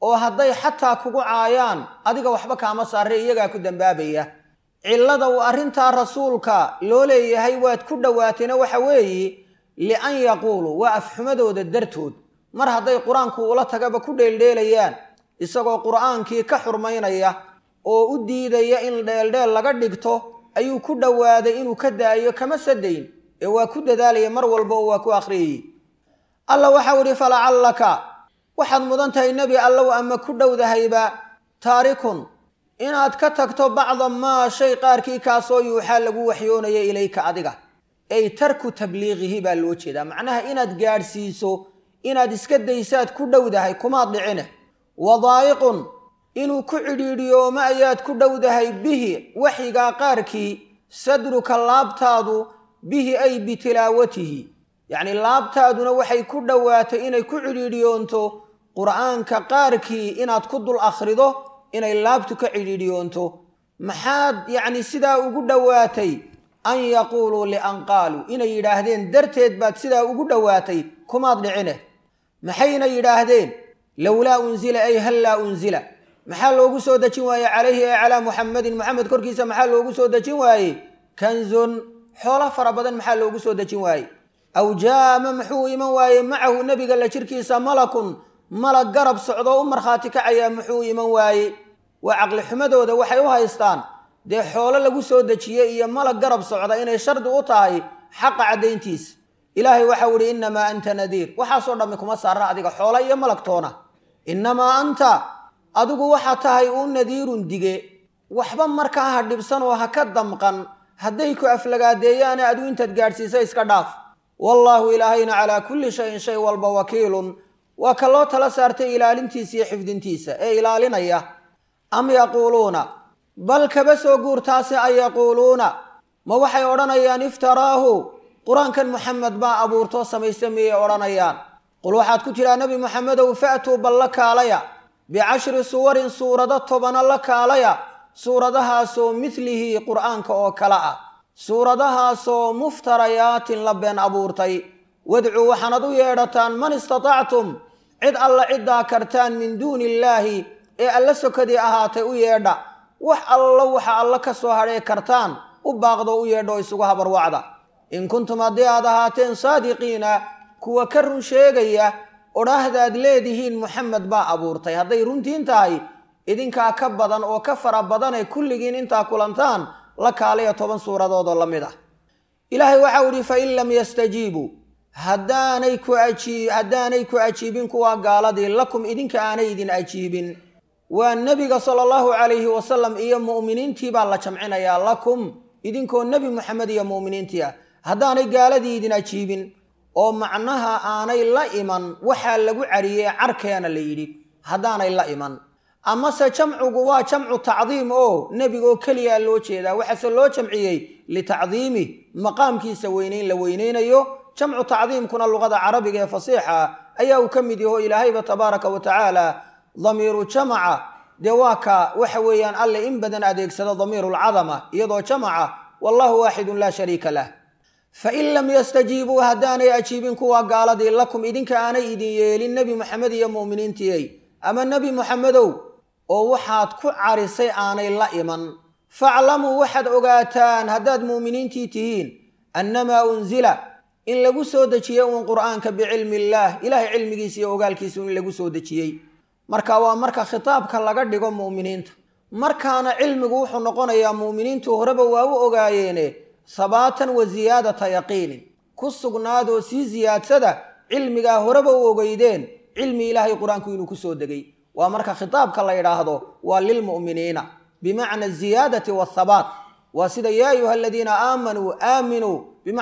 oo hadday xataa kugu caayaan adiga waxba kaama saare iyagaa ku dambaabaya cillada uu arrintaa rasuulka loo leeyahay waad ku dhowaateena waxa weeye lian yaquuluu waa afxumadooda dartood mar hadday qur-aanku ula tagaba ku dheeldheelayaan isagoo qur'aankii ka xurmaynaya oo u diidaya in dheeldheel laga dhigto ayuu ku dhowaaday inuu ka daayo kama sadayn ee waa ku dadaalaya mar walba oo waa ku akhriyayey alla waxau idhi falacallaka waxaad mudan tahay nebi allow ama ku dhowdahayba taarikun inaad ka tagto bacda maa shay qaarkii kaasoo yuuxaa lagu waxyoonaya ilayka adiga ay tarku tabliiqihi baa loo jeedaa macnaha inaad gaadhsiiso inaad iska daysaad ku dhowdahay kumaad dhicine wadaa'iqun inuu ku cidhiidhiyooma ayaad ku dhowdahay bihi waxyigaa qaarkii sadruka laabtaadu bihi ay bitilaawatihi yacnii laabtaaduna waxay ku dhowaatay inay ku cidhiidhiyoonto qur'aanka qaarkii inaad ku dul akhrido inay laabtu ka cidhiidhiyoonto maxaad yacni sidaa ugu dhowaatay an yaquuluu lian qaaluu inay yidhaahdeen darteed baad sidaa ugu dhowaatay kumaad dhicine maxayna yidhaahdeen lowlaa unzila ay hallaa unzila maxaa loogu soo dejin waaye calayhi ee calaa muxamadin moxamed korkiisa maxaa loogu soo dejin waaye kanzun xoolo fara badan maxaa loogu soo dejin waaye aw jaama muxuu iman waaye macahu nebiga la jirkiisa malakun malag garab socdoo u markhaati kacayaa muxuu iman waaye waa caqli xumadooda waxay u haystaan dee xoolo lagu soo dejiyey iyo malag garab socda inay shardi u tahay xaqa caddayntiisa ilaahay waxau idhi innamaa anta nadiir waxaasoo dhammi kuma saarna adiga xoolo iyo malagtoona innamaa anta adigu waxaa tahay uu nadiirun dige waxba markaa ha dhibsan oo ha ka damqan hadday ku aflagaadeeyaane adigu intaad gaadhsiisa iska dhaaf wallaahu ilaahayna calaa kulli shayin shay walba wakiilun waa ka loo tala saartay ilaalintiisa iyo xifdintiisa ee ilaalinaya am yaquuluuna bal kaba soo guurtaase an yaquuluuna ma waxay odhanayaan iftaraahu qur-aankan muxamed baa abuurtoo samaysta miyay odhanayaan qul waxaad ku tidhaa nebi moxamedow fa'tuu bal la kaalaya bicashri suwarin suurado tobana la kaalaya suuradahaasoo midlihi qur'aanka oo kale ah suuradahaasoo muftarayaatin la been abuurtay wadcuu waxaanad u yeedhataan man istatactum cid alla ciddaa kartaan min duuni illaahi ee alla sokadii ahaatay u yeedha wax allo waxa alla ka soo hadhee kartaan u baaqdo u yeedha oo isugu habarwacda in kuntum haddii aad ahaateen saadiqiina kuwa ka run sheegaya odhaahdaad leedihiin moxamed baa abuurtay hadday runtiin tahay idinkaa ka badan oo ka fara badanee kulligiin intaa kulantaan la kaalaya toban suuradoodoo la mid ah ilaahay waxau idhi fa in lam yastajiibuu haddaanay ku ajii haddaanay ku ajiibin kuwaa gaaladii lakum idinka aanay idin ajiibin waa nebiga sala allahu calayhi wasalam iyo mu'miniintii baa la jamcinayaa lakum idinkoo nebi moxamed iyo mu'miniintii ah haddaanay gaaladii idin ajiibin oo macnaha aanay la iman waxaa lagu cariyey carkeena la yidhi haddaanay la iman amase jamcugu waa jamcu tacdiim oo nebigaoo keliyaa loo jeedaa waxaase loo jamciyey litacdiimi maqaamkiisa weynayn la weynaynayo jamcu tacdiimkuna luqada carabiga ee fasiixa ayaa uu ka mid yaho ilaahayba tabaaraka wa tacaala damiiru jamaca dee waa ka waxa weeyaan alle in badan adeegsado damiiru lcadama iyadoo jamaca wallahu waaxidun laa shariika lah fain lam yastajiibuu haddaanay ajiibin kuwa gaaladii lakum idinka aanay idin yeelin nebi moxamed iyo mu'miniintiyey ama nebi moxamedow oo waxaad ku carisay aanay la iman faclamuu waxaad ogaataan haddaad mu'miniintii tihiin annamaa unzila in lagu soo dejiyey uun qur'aanka bicilmi illaah ilaahay cilmigiisa iyo ogaalkiisu in lagu soo dejiyey marka waa marka khitaabka laga dhigo mu'miniinta markaana cilmigu wuxuu noqonayaa mu'miniintu horeba waa u ogaayeene habaatan wa siyaadata yaqiinin ku sugnaadoo sii siyaadsada cilmigaa horeba u ogeydeen cilmi ilaahay qur-aanku inuu ku soo degay waa marka khitaabka la yidhaahdo waa lilmu'miniina bimacna aziyaadati waathabaat waa sida yaa ayuha aladiina aamanuu aaminuu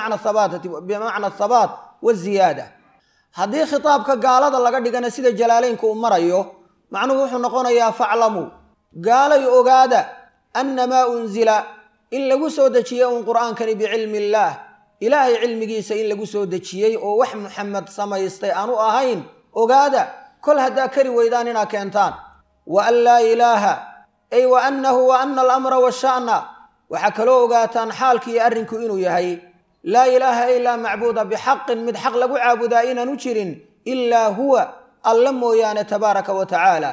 bimacna athabaat waziyaada haddii khitaabka gaalada laga dhigana sida jalaaleynka uu marayo macnuhu wuxuu noqonayaa faclamuu gaalay ogaada annamaa unzila in lagu soo dejiyey uun qur'aankani bicilmi illaah ilaahay cilmigiisa in lagu soo dejiyey oo wax muxamed samaystay aanu ahayn ogaada kol haddaa kari weydaan inaad keentaan wa an laa ilaaha ay wa annahu wa ana alamra washa'na waxaa kaloo ogaataan xaalki iyo arrinku inuu yahay laa ilaaha ilaa macbuuda bixaqin mid xaq lagu caabudaa inaanu jirin ilaa huwa alla mooyaane tabaaraka wa tacaala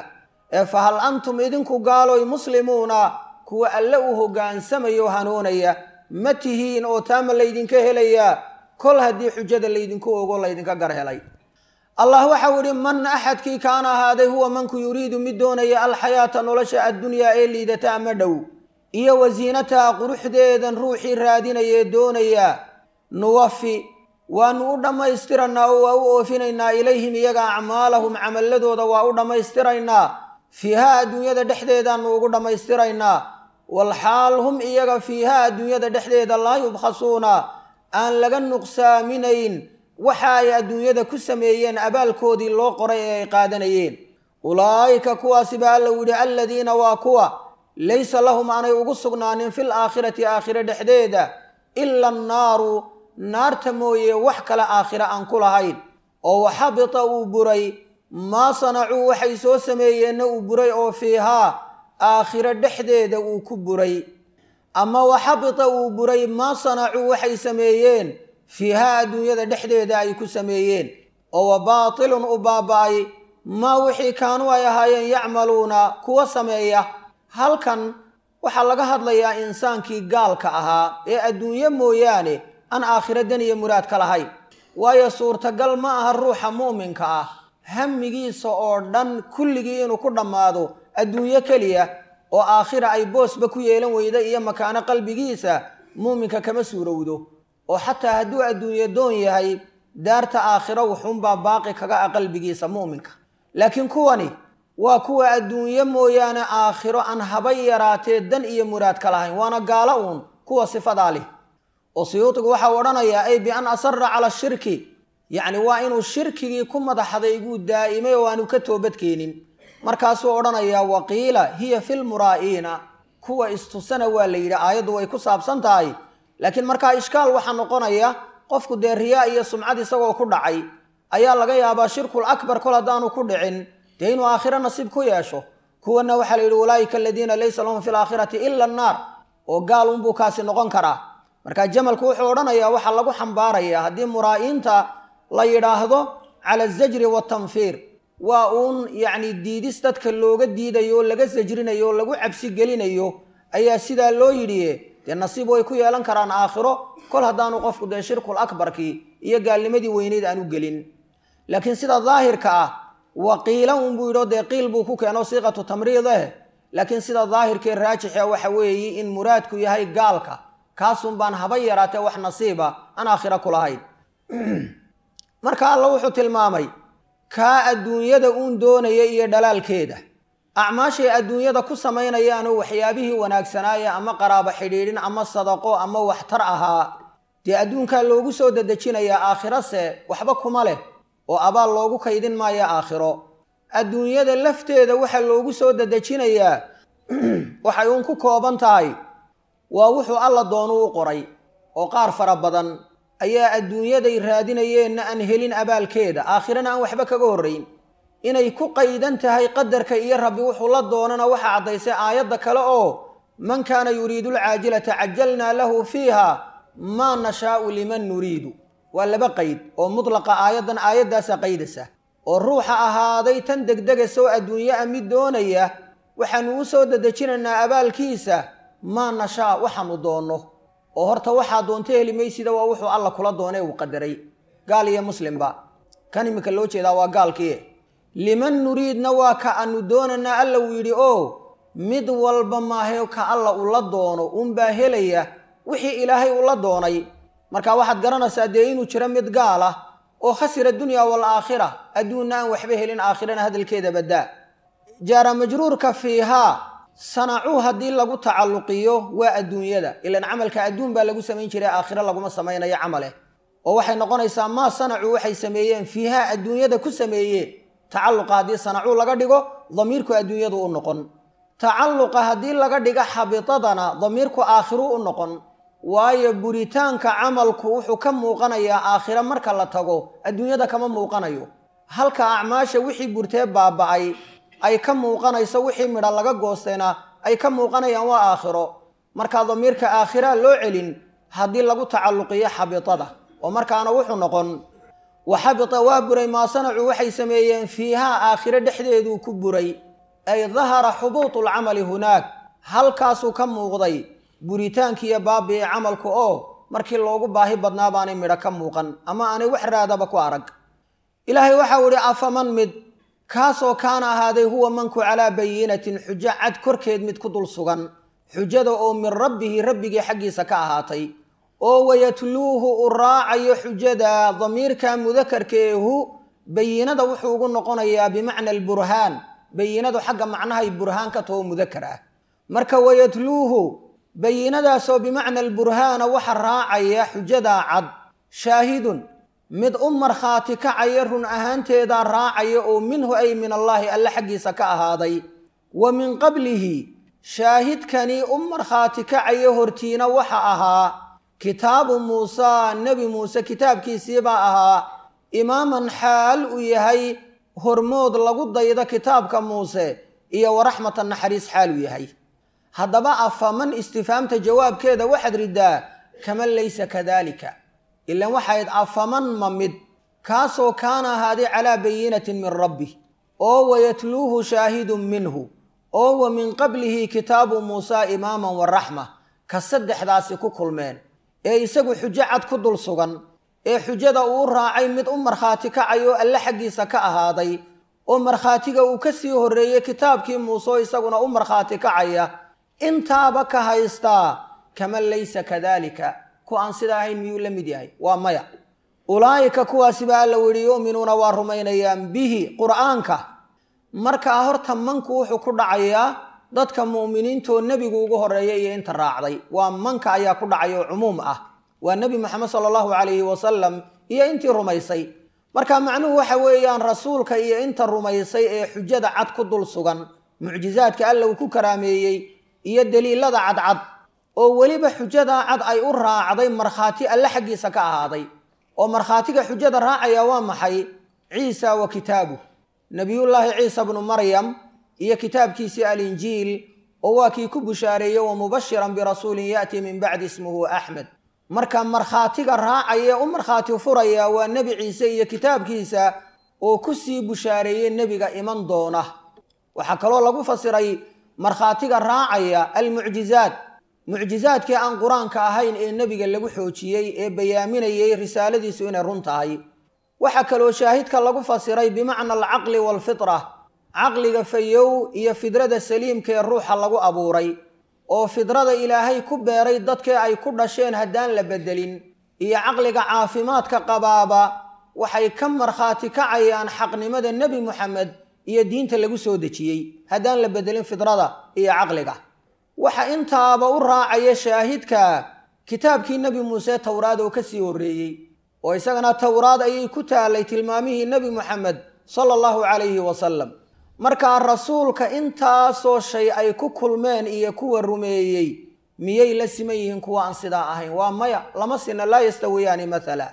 ee fa hal antum idinku gaaloy muslimuuna kuwa alle u hoggaansamayo hanuunaya ma tihiin oo taama laydinka helayaa kol haddii xujada laydinku ogo laydinka gar helay allah waxau idhi man axadkii kaana ahaaday huwa manku yuriidu mid doonaya alxayaata nolosha addunyaa ee liidata ama dhow iyo wasiinataha quruxdeedan ruuxii raadinayee doonaya nuwafi waanu u dhammaystiraynaa oo waa u oofinaynaa ilayhim iyaga acmaalahum camalladooda waa u dhammaystiraynaa fiihaa adduunyada dhexdeedaanu ugu dhammaystiraynaa walxaal hum iyaga fiihaa adduunyada dhexdeeda laa yubkhasuuna aan laga nuqsaaminayn waxa ay adduunyada ku sameeyeen abaalkoodii loo qoray ee ay qaadanayeen ulaa'ika kuwaasi baa alla yidhi aladiina waa kuwa laysa lahum aanay ugu sugnaanin fil aakhirati aakhire dhexdeeda ila annaaru naarta mooye wax kale aakhire aan ku lahayn oo waxabita uu buray maa sanacuu waxay soo sameeyeenna uu buray oo fiihaa aakhire dhexdeeda uu ku buray ama waxabita uu buray maa sanacuu waxay sameeyeen fiihaa adduunyada dhexdeeda ay ku sameeyeen oo wa baatilun u baaba'ay maa wixii kaanuu ay ahaayeen yacmaluuna kuwa sameeya halkan waxaa laga hadlayaa insaankii gaalka ahaa ee adduunye mooyaane aan aakhiro dan iyo muraad ka lahayn waayo suurtagal ma aha ruuxa mu'minka ah hamigiisa oo dhan kulligii inuu ku dhammaado adduunyo keliya oo aakhira ay boosba ku yeelan weyda iyo makaano qalbigiisa muuminka kama suurowdo oo xataa hadduu adduunye doon yahay daarta aakhiro wuxuunbaa baaqi kaga ah qalbigiisa mu'minka laakiin kuwani waa kuwa adduunye mooyaane aakhiro aan haba yaraatee dan iyo muraad ka lahayn waana gaalo uun kuwa sifadaa leh oo siyuudigu waxau odhanayaa ay bi an asara cala shirki yacni waa inuu shirkigii ku madaxdayguu daa'imay oo aanu ka toobadkeenin markaasuu odhanayaa waqiila hiya filmuraa'iina kuwa istusana waa la yidhi aayaddu way ku saabsan tahay laakiin markaa ishkaal waxaa noqonaya qofku dee riyaa iyo sumcad isagoo ku dhacay ayaa laga yaabaa shirkul akbar kol haddaanu ku dhicin dee inuu aakhiro nasiib ku yeesho kuwana waxaa la yidhi ulaa'ika aladiina laysa lahum fi laakhirati ila annaar oo gaal unbuu kaasi noqon karaa marka jamalku wuxuu odhanayaa waxaa lagu xambaarayaa haddii muraa'iinta la yidhaahdo cala azajri waatanfiir waa uun yacni diidis dadka looga diidayo oo laga sajrinayo oo lagu cabsi gelinayo ayaa sidaa loo yidhi dee nasiib way ku yeelan karaan aakhiro kol haddaanu qofku dee shirkul akbarkii iyo gaalnimadii weyneyd aanu gelin laakiin sida daahirka ah waqiila unbuu yidho dee qiil buu ku keeno siiqatu tamriid eh laakiin sida daahirkee raajixa waxa weeye in muraadku yahay gaalka kaasun baan haba yaraatee wax nasiiba aan aakhiro ku lahayn marka alla wuxuu tilmaamay kaa adduunyada uun doonaya iyo dhalaalkeeda acmaashay adduunyada ku samaynayaanoo waxyaabihii wanaagsanaaya ama qaraabo xidhiidhin ama sadaqo ama waxtar ahaa dee adduunkaa loogu soo dedejinayaa aakhirose waxba kuma leh oo abaal loogu kaydin maayo aakhiro adduunyada lafteeda waxa loogu soo dedejinayaa waxay uun ku kooban tahay waa wuxuu alla doonuu u qoray oo qaar fara badan ayaa adduunyaday raadinayeenna aan helin abaalkeeda aakhirana aan waxba kaga horrayn inay ku qaydan tahay qadarka iyo rabbi wuxuu la doonana waxaa caddaysay aayadda kale oo man kaana yuriidu alcaajilata cajalnaa lahu fiiha maa nashaa'u liman nuriidu waa laba qayd oo mudlaqa aayaddan aayaddaasaa qaydasa oo ruuxa ahaaday tan degdegasa oo adduunye a mid doonaya waxaanu u soo dedejinaynaa abaalkiisa maa nashaa waxaanu doonno oo horta waxaa doonto heli maysida waa wuxuu alla kula doonee uu qadaray gaal iyo muslimba kan iminka loo jeedaa waa gaalkii liman nuriidna waa ka aanu doonanaa alla uu yidhi oo mid walba maahe ka alla ula doono unbaa helaya wixii ilaahay ula doonay marka waxaad garanaysaa dee inuu jiro mid gaal ah oo khasira dunya waalaakhira adduunna aan waxba helin aakhirana hadalkeeda baddaa jaara majruurka fiihaa sanacuu haddii lagu tacalluqiyo waa adduunyada ilan camalka adduun baa lagu samayn jiray aakhiro laguma samaynayo camaleh oo waxay noqonaysaa maa sanacuu waxay sameeyeen fiihaa adduunyada ku sameeyeen tacalluqa haddii sanacuu laga dhigo damiirku adduunyadu u noqon tacalluqa haddii laga dhigo xabitadana damiirku aakhiru u noqon waayo buritaanka camalku wuxuu ka muuqanayaa aakhiro marka la tago adduunyada kama muuqanayo halka acmaasha wixii burtee baaba'ay ay ka muuqanayso wixii midha laga goostayna ay ka muuqanayaan waa aakhiro markaa damiirka aakhiraa loo celin haddii lagu tacalluqiyo xabitada oo markaana wuxuu noqon wa xabita waa buray maa sanacuu waxay sameeyeen fiihaa aakhiro dhexdeeduu ku buray ay dahara xubuutu lcamali hunaak halkaasuu ka muuqday buritaankiiyo baabi'i camalku oo markii loogu baahi badnaa baanay midho ka muuqan ama aanay wax raadaba ku arag ilaahay waxau idhi afaman mid kaasoo kaana ahaaday huwa manku calaa bayinatin xujo cad korkeed mid ku dul sugan xujada oo min rabbihi rabbigii xaggiisa ka ahaatay oo wayatluuhu u raacayo xujada damiirka mudakarkeehu bayinada wuxuu ugu noqonayaa bimacna alburhaan bayinadu xagga macnahay burhaan ka taho mudakar ah marka wayatluuhu bayinadaasoo bimacna alburhaana waxa raacaya xujadaa cad shaahidun mid u markhaati kacaya run ahaanteedaa raacaya oo minhu ay min allaahi alle xaggiisa ka ahaaday wa min qablihi shaahidkani u markhaati kacaya hortiina waxa ahaa kitaabu muusaa nebi muuse kitaabkiisiibaa ahaa imaaman xaal uu yahay hormood lagu daydo kitaabka muuse iyo waraxmatan naxariis xaal uu yahay haddaba afaman istifaamta jawaabkeeda waxaad riddaa kaman laysa kadaalika ilan waxayd afaman ma mid kaasoo kaana ahaaday calaa bayinatin min rabbi oo wayatluuhu shaahidun minhu oo wa min qablihi kitaabu muusaa imaaman waraxma ka saddexdaasi ku kulmeen ee isagu xujo cad ku dul sugan ee xujada uu raacay mid u markhaati kacayo alle xaggiisa ka ahaaday oo markhaatiga uu ka sii horreeyey kitaabkii muuse oo isaguna u markhaati kacaya intaaba ka haystaa kaman laysa kadaalika ku aan sida ahayn miyuu la mid yahay waa maya ulaa'ika kuwaasiba alla yihi yu'minuuna waa rumaynayaan bihi qur'aanka markaa horta manku wuxuu ku dhacayaa dadka mu'miniintoo nebigu ugu horreeya iyo inta raacday waa manka ayaa ku dhacaya oo cumuum ah waa nebi moxamed sala allahu calayhi wasalam iyo intii rumaysay marka macnuhu waxa weeyaan rasuulka iyo inta rumaysay ee xujada cad ku dul sugan mucjizaadka alla uu ku karaameeyey iyo daliilada cadcad oo weliba xujadaa cad ay u raacday markhaati alle xaggiisa ka ahaaday oo markhaatiga xujada raacaya waa maxay ciisa wa kitaabuh nebiyullaahi ciisa bnu maryam iyo kitaabkiisii alinjiil oo waa kii ku bushaareeyey wa mubashiran birasuulin ya'tii min bacdi ismuhu axmed marka markhaatiga raacaya u markhaati furaya waa nebi ciise iyo kitaabkiisa oo ku sii bushaareeyey nebiga iman doona waxaa kaloo lagu fasiray markhaatiga raacaya almucjizaad mucjizaadkii aan qur-aanka ahayn ee nebiga lagu xoojiyey ee bayaaminayey risaaladiisu inay run tahay waxaa kaloo shaahidka lagu fasiray bimacna alcaqli waalfitra caqliga fayow iyo fidrada saliimka ee ruuxa lagu abuuray oo fidrada ilaahay ku beeray dadkii ay ku dhasheen haddaan la beddelin iyo caqliga caafimaadka qabaaba waxay ka markhaati kacayaan xaqnimada nebi moxamed iyo diinta lagu soo dejiyey haddaan la beddelin fidrada iyo caqliga waxa intaaba u raacaya shaahidka kitaabkii nebi muuse towraad oo ka sii horreeyey oo isagana towraad ayay ku taalay tilmaamihii nebi moxamed sala allahu calayhi wasalam markaa rasuulka intaasoo shay ay ku kulmeen iyo kuwa rumeeyey miyay la siman yihiin kuwa aan sidaa ahayn waa maya lama sina laa yastawiyaani mathala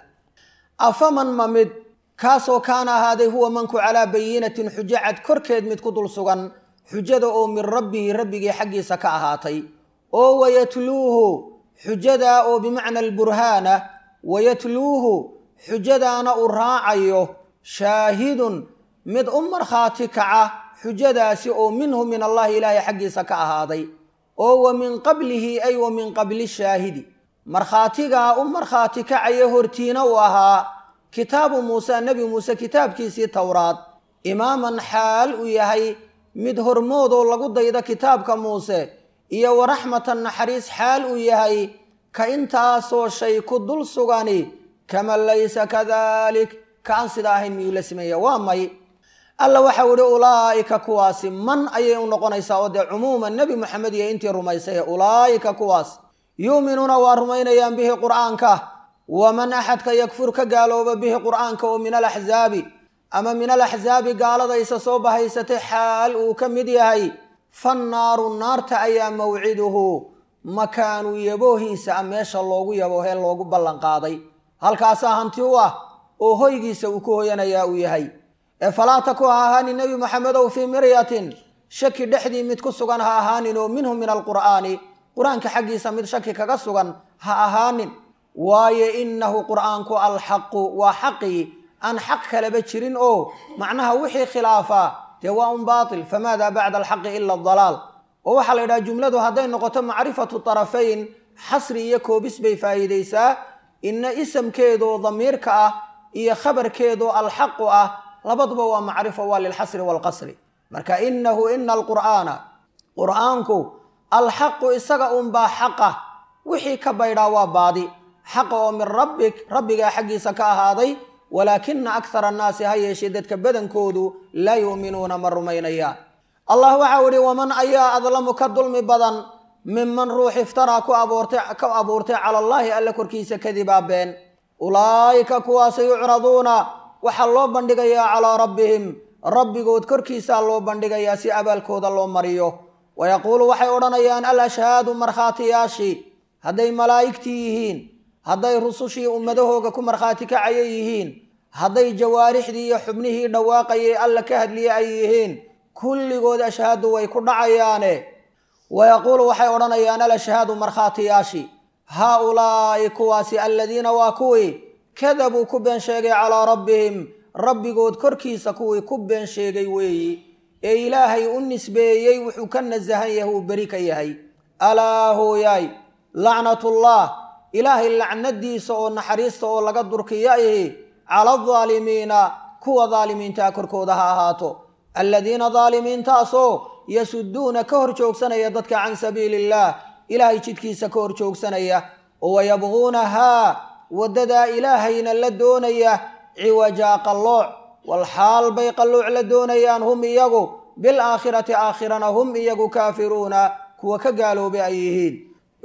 afaman ma mid kaasoo kaana ahaaday huwa manku calaa bayinatin xujo cad korkeed mid ku dul sugan xujada oo min rabbihi rabbigii xaggiisa ka ahaatay oo wayatluuhu xujadaa oo bimacna alburhaana wayatluuhu xujadaana uu raacayo shaahidun mid u markhaati kaca xujadaasi oo minhu min allahi ilaahay xaggiisa ka ahaaday oo wa min qablihi ay wa min qabli shaahidi markhaatigaa u markhaati kacaya hortiina uu ahaa kitaabu muuse nebi muuse kitaabkiisii towraad imaaman xaal uu yahay mid hormoodoo lagu daydo kitaabka muuse iyo waraxmatan naxariis xaal uu yahay ka intaasoo shay ku dul sugani kaman laysa kadalik ka aan sidaa ahayn miyuu la sameeya waa may alla waxau idhi ulaa'ika kuwaasi man ayay u noqonaysaa oo dee cumuuman nebi moxamed iyo intii rumaysay ulaa'ika kuwaas yuuminuuna waa rumaynayaan bihi qur'aanka waman axadka yakfur ka gaalooba bihi qur'aanka oo min alaxzaabi ama min alaxzaabi gaalada isa soo bahaysatay xaal uu ka mid yahay fannaaru naarta ayaa mawciduhu makaanu yaboohiisa a meesha loogu yaboohee loogu ballanqaaday halkaasaa hanti u ah oo hoygiisa uu ku hoyanayaa uu yahay ee falaa taku ha ahaanin nebi moxamedow fii miryatin shaki dhexdii mid ku sugan ha ahaanin oo minhu min alqur'aani qur-aanka xaggiisa mid shaki kaga sugan ha ahaanin waayo innahu qur'aanku alxaqu waa xaqii aan xaq kaleba jirin oo macnaha wixii khilaafaa dee waa un baatil famaada bacda alxaqi ila adalaal oo waxaa la yidhaha jumladu hadday noqoto macrifatu tarafayn xasri iyo koobis bay faa'iidaysaa ina isamkeedoo damiirka ah iyo khabarkeedoo alxaqu ah labaduba waa macrifo waa lilxasri waalqasri marka inahu ina alqur'aana qur'aanku alxaqu isaga unbaa xaqa wixii ka baydhaa waa baadi xaqa oo min rabbik rabbigaa xaggiisa ka ahaaday walaakina akhara annaasi ha yeeshee dadka badankoodu laa yu'minuuna ma rumaynayaan allah waxau idhi waman ayaa adlamu ka dulmi badan minman ruux iftaraa ku abuurtay ka abuurtay cala allaahi alla korkiisa kadibaa been ulaa'ika kuwaasa yucraduuna waxaa loo bandhigayaa calaa rabbihim rabbigood korkiisaa loo bandhigayaa si abaalkooda loo mariyo wayaquulu waxay odhanayaan al ashhaadu markhaatiyaashii hadday malaa'igtii yihiin hadday rusushii ummadahooga ku markhaati kacaya yihiin hadday jawaarixdii iyo xubnihii dhawaaqayay alla ka hadliye ay yihiin kulligood ashhaadu way ku dhacayaane wayaquulu waxay odhanayaan al ashhaadu markhaatiyaashii haa ulaa'i kuwaasi aladiina waa kuwii kadabuu ku been sheegay calaa rabbihim rabbigood korkiisa kuwii ku been sheegay weeyi ee ilaahay u nisbeeyey wuxuu ka nasahan yahay uu beri ka yahay alaa hooyaay lacnatullah ilaahay lacnadiisa oo naxariista oo laga durkiya ihi cala aldaalimiina kuwa daalimiintaa korkooda ha ahaato aladiina daalimiintaasoo yasuduuna ka hor joogsanaya dadka can sabiili illaah ilaahay jidkiisa ka hor joogsanaya oo wayabquunahaa waddadaa ilaahayna la doonaya ciwajaa qallooc walxaal bay qallooc la doonayaan hum iyagu bilaakhirati aakhirana hum iyagu kaafiruuna kuwa ka gaaloobay ay yihiin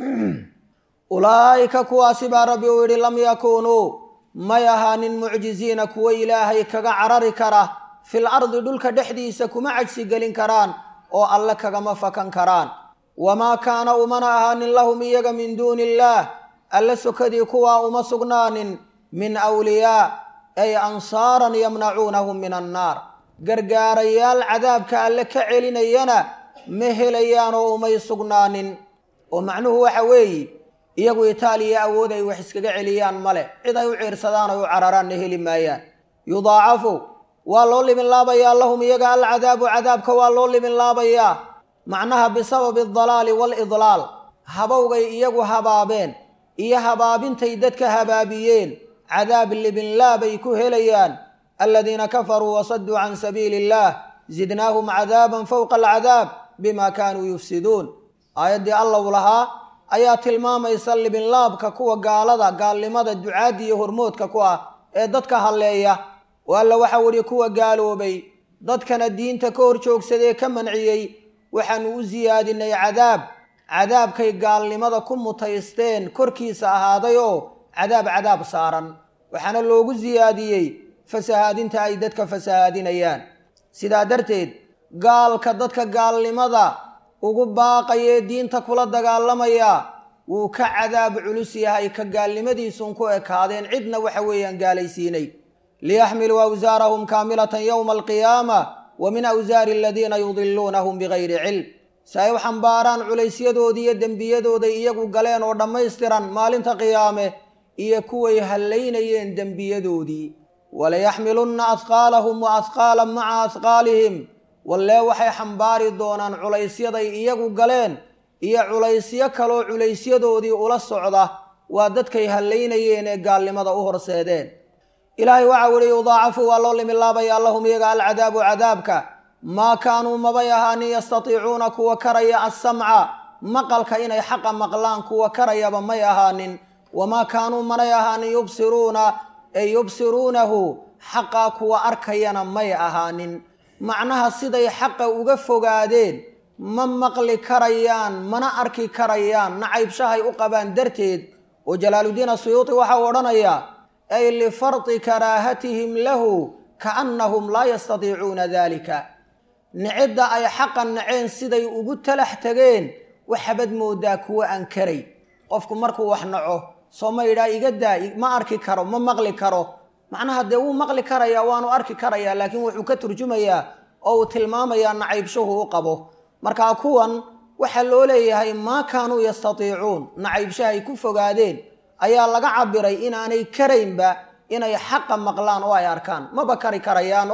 ulaa'ika kuwaasi baa rabbi uu yidhi lam yakuunuu may ahaanin mucjiziina kuwa ilaahay kaga carari kara fil ardi dhulka dhexdiisa kuma cajsi gelin karaan oo alle kagama fakan karaan wamaa kaana umana ahaanin lahum iyaga min duuni illaah alle sokadii kuwaa uma sugnaanin min awliyaa ay ansaaran yamnacuunahum min annaar gargaarayaal cadaabka alle ka celinayana ma helayaan oo umay sugnaanin oo macnuhu waxa weeye iyagu itaaliya awood ay wax iskaga celiyaan male cid ay u ciirsadaan ay u cararaanna heli maayaan yudaacafu waa loo liminlaabayaa lahum iyaga alcadaabu cadaabka waa loo liminlaabayaa macnaha bisababi aldalaali waalidlaal habowgay iyagu habaabeen iyo habaabintay dadka habaabiyeen cadaab libinlaabay ku helayaan aladiina kafaruu wasaduu can sabiili illaah zidnaahum cadaaban fowqa alcadaab bima kaanuu yufsiduun aayaddii allow lahaa ayaa tilmaamaysa libinlaabka kuwa gaalada gaalnimada ducaadda iyo hormoodka ku ah ee dadka halleeya oo alla waxau idhi kuwa gaaloobay dadkana diinta ka hor joogsadee ka manciyey waxaanu u siyaadinay cadaab cadaabkay gaalnimada ku mutaysteen korkiisa ahaaday oo cadaab cadaab saaran waxaana loogu siyaadiyey fasahaadinta ay dadka fasahaadinayaan sidaa darteed gaalka dadka gaalnimada ugu baaqayee diinta kula dagaalamaya wuu ka cadaab culus yahay ka gaalnimadiisuun ku ekaadeen cidna waxa weeyaan gaalaysiinay liyaxmiluu awsaarahum kaamilatan yowma alqiyaama wa min awsaari aladiina yudiluunahum bigayri cilm si ay u xambaaraan culaysyadoodii iyo dembiyadooday iyagu galeen oo dhammaystiran maalinta qiyaame iyo kuway hallaynayeen dembiyadoodii walayaxmilunna adqaalahum wa adqaalan maca adqaalihim wallee waxay xambaari doonaan culaysyaday iyagu galeen iyo culaysyo kaloo culaysyadoodii ula socda waa dadkay hallaynayeen ee gaalnimada u horseedeen ilaahay waxau ihi yudaacafu waa loo limilaabayaa lahum iyaga alcadaabu cadaabka maa kaanuu mabay ahaanin yastatiicuuna kuwa karaya assamca maqalka inay xaqa maqlaan kuwa karayaba may ahaanin wamaa kaanuu manay ahaanin yubsiruuna ay yubsiruunahu xaqaa kuwa arkayana may ahaanin macnaha siday xaqa uga fogaadeen ma maqli karayaan mana arki karayaan nacaybshahay u qabaan darteed oo jalaaluddiin asuyuuti waxau odhanayaa ay lifardi karaahatihim lahu kaannahum laa yastatiicuuna daalika nicidda ay xaqa naceen siday ugu talax tageen waxabad moodaa kuwa aan karay qofku markuu wax naco soo ma yidhaa iga daa ma arki karo ma maqli karo macnaha dee wuu maqli karayaa waanu arki karayaa laakiin wuxuu ka turjumayaa oo uu tilmaamayaa nacaybshuhu u qabo markaa kuwan waxaa loo leeyahay maa kaanuu yastatiicuun nacaybshahay ku fogaadeen ayaa laga cabiray inaanay karaynba inay xaqa maqlaan oo ay arkaan maba kari karayaan oo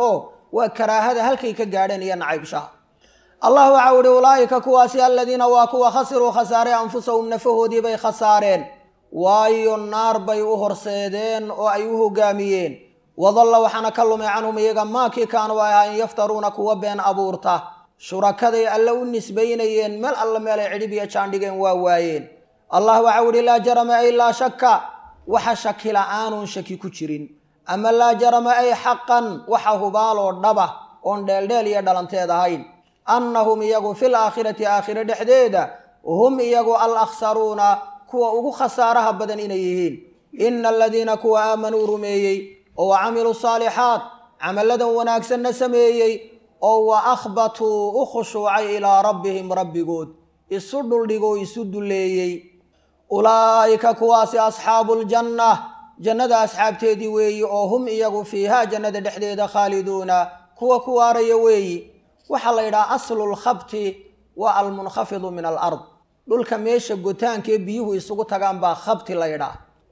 waa karaahada halkay ka gaadheen iyo nacaybshaha allah waxau ihi ulaa'ika kuwaasi aladiina waa kuwa khasiruu khasaarey anfusahum nafahoodii bay khasaareen waayo naar bay u horseedeen oo ay u hogaamiyeen wadalla waxaana ka lumay canhum iyaga maakii kaanu ay ahayn yaftaruuna kuwa been abuurta shurakaday alle u nisbaynayeen meel alle meelay cidhib iyo jaandhigeen waa waayeen allah waxau ihi laa jarama ay laa shakka waxa shaki la-aanun shaki ku jirin ama laa jarama ay xaqan waxa hubaaloo dhaba oon dheeldheel iyo dhalanteed ahayn annahum iyagu fil aakhirati aakhire dhexdeeda hum iyagu al akhsaruuna kuwa ugu khasaaraha badan inay yihiin ina aladiina kuwa aamanuu rumeeyey oo wa camiluu saalixaat camalladan wanaagsanna sameeyey oo wa akhbatuu u khushuucay ilaa rabbihim rabbigood isu dhuldhigoo isu dulleeyey ulaa'ika kuwaasi asxaabu ljanna jannada asxaabteedii weeyi oo hum iyagu fiihaa jannada dhexdeeda khaaliduuna kuwa ku waaraya weeyi waxaa la yidhaha aslulkhabti waa almunkhafidu min alard dhulka meesha gotaankaee biyuhu isugu tagaan baa khabti la yidhaah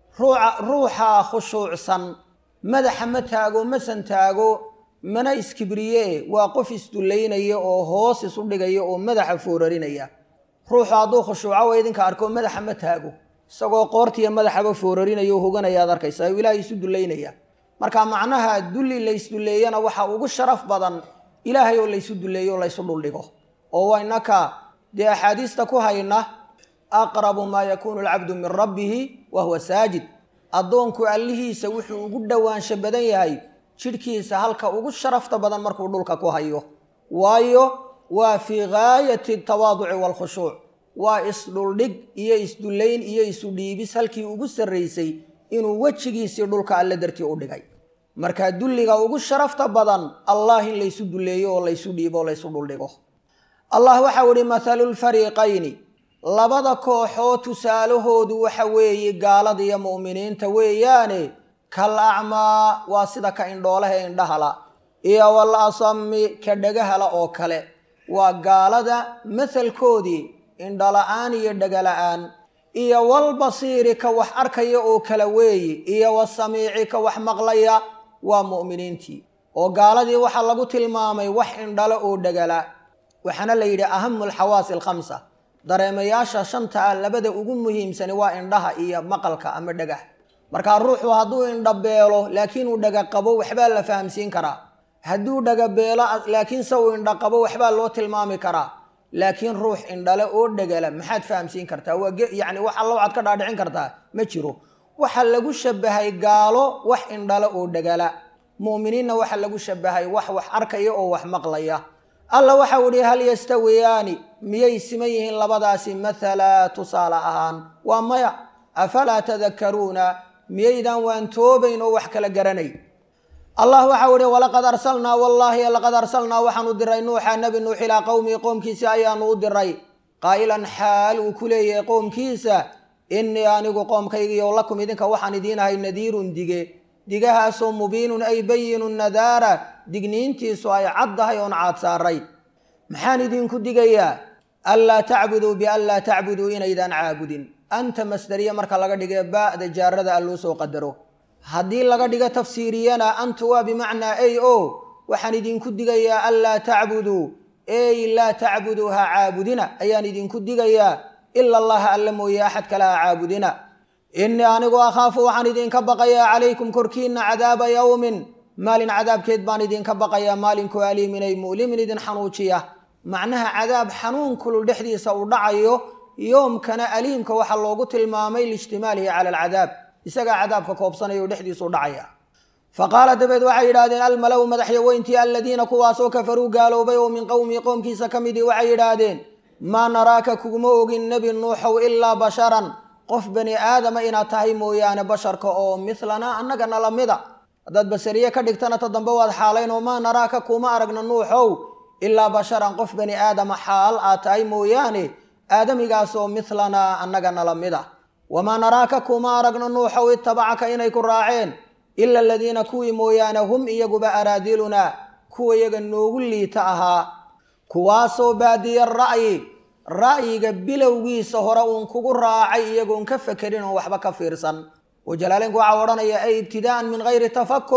ruuxa khushuucsan madaxa ma taago masan taago mana iskibriye waa qof isdullaynaya oo hoos isu dhigaya oo madaxa foorarinaya ruuxu hadduu khushuuco wa idinka arko madaxa ma taago isagoo qoortiiyo madaxaba foorarinayo o hoganayaad arkaysa o ilaahay isu dullaynaya marka macnaha dulli laysdulleeyana waxa ugu sharaf badan ilaahay oo laysu dulleeyo o laysu dhuldhigo oo waynaka dee axaadiista ku hayna aqrabu maa yakuunu alcabdu min rabbihi wa huwa saajid addoonku allihiisa wuxuu ugu dhowaansho badan yahay jidhkiisa halka ugu sharafta badan markuu dhulka ku hayo waayo waa fii gaayati tawaaduci waalkhushuuc waa isdhuldhig iyo isdullayn iyo isu dhiibis halkii ugu sarraysay inuu wejigiisii dhulka alle dartii u dhigay marka dulliga ugu sharafta badan allah in laysu dulleeyo oo laysu dhiibo oo laysu dhuldhigo allah waxau ihi mathalu lfariiqayni labada kooxoo tusaalahoodu waxa weeye gaalada iyo mu'miniinta weeyaane kal acmaa waa sida ka indhoolaha ee indhahala iyo wal asami ka dhagahala oo kale waa gaalada mathalkoodii indhala-aan iyo dhagala-aan iyo walbasiiri ka wax arkaya oo kale weeye iyo wasamiici ka wax maqlaya waa mu'miniintii oo gaaladii waxaa lagu tilmaamay wax indhalo oo dhagala waxaana la yidhi ahamu alxawaasi alkhamsa dareemayaasha shanta ah labada ugu muhiimsani waa indhaha iyo maqalka ama dhagah markaa ruuxu hadduu indhabeelo laakiin uu dhaga qabo waxbaa la fahamsiin karaa hadduu dhagabeelo laakiinse uu indha qabo waxbaa loo tilmaami karaa laakiin ruux indhale oo dhagala maxaad fahamsiin kartaa waa yacni wax alla waxaad ka dhaadhicin kartaa ma jiro waxaa lagu shabahay gaalo wax indhale oo dhagala mu'miniinna waxaa lagu shabahay wax wax arkaya oo wax maqlaya alla waxau idhi hal yastawiyaani miyay siman yihiin labadaasi mathala tusaale ahaan waa maya afalaa tadakkaruuna miyaydaan waan toobayn oo wax kala garanay allah waxau ihi walaqad arsalnaa wallaahi laqad arsalnaa waxaanu diray nuuxa nebi nuux ilaa qowmihi qoomkiisa ayaanu u diray qaa'ilan xaal uu ku leeyahay qoomkiisa innii anigu qoomkaygiiyo lakum idinka waxaan idiinahay nadiirun dige digahaasoo mubiinun ay bayinun nadaara digniintiisu ay caddahay oon caad saaray maxaan idinku digayaa anlaa tacbuduu bianlaa tacbuduu inaydaan caabudin anta masdariya marka laga dhige ba'da jaarada a loo soo qadaro haddii laga dhigo tafsiiriyana antu waa bimacnaa ey o waxaan idinku digayaa anlaa tacbuduu ey laa tacbuduu ha caabudina ayaan idinku digayaa ila allaha alla mooye axad kale ha caabudina innii anigu akhaafu waxaan idinka baqayaa calaykum korkiinna cadaaba yowmin maalin cadaabkeed baan idinka baqayaa maalinku aliiminay mu'limin idin xanuujiya macnaha cadaab xanuun kulul dhexdiisa uu dhacayo yoomkana aliimka waxaa loogu tilmaamay liijtimaalihi cala alcadaab isagaa cadaabka koobsanaya oo dhexdiisuu dhacaya fa qaala dabeed waxay yidhaahdeen almalow madaxyaweyntii aladiina kuwaasoo kafaruu gaaloobay oo min qowmihi qoomkiisa ka midii waxay yidhaahdeen maa naraaka kuguma ogin nebi nuuxow ilaa basharan qof bani aadama inaad tahay mooyaane basharka oo milanaa annagana la mida haddaad basariye ka dhigtana ta dambe waad xaalayn oo maa naraaka kuma aragna nuuxow ilaa basharan qof bani aadama xaal aad tahay mooyaane aadamigaasoo milanaa annagana la mida wamaa naraaka kuma aragna nuuxow itabacaka inay ku raaceen ila aladiina kuwii mooyaane hum iyaguba araadilunaa kuwa iyaga noogu liita ahaa kuwaasoo baadiya ra'yi ra'yiga bilowgiisa hore uun kugu raacay iyagoon ka fekerin oon waxba ka fiirsan oo jalaaleynku waxaa odhanaya ay ibtidaa'an min hayri tafakur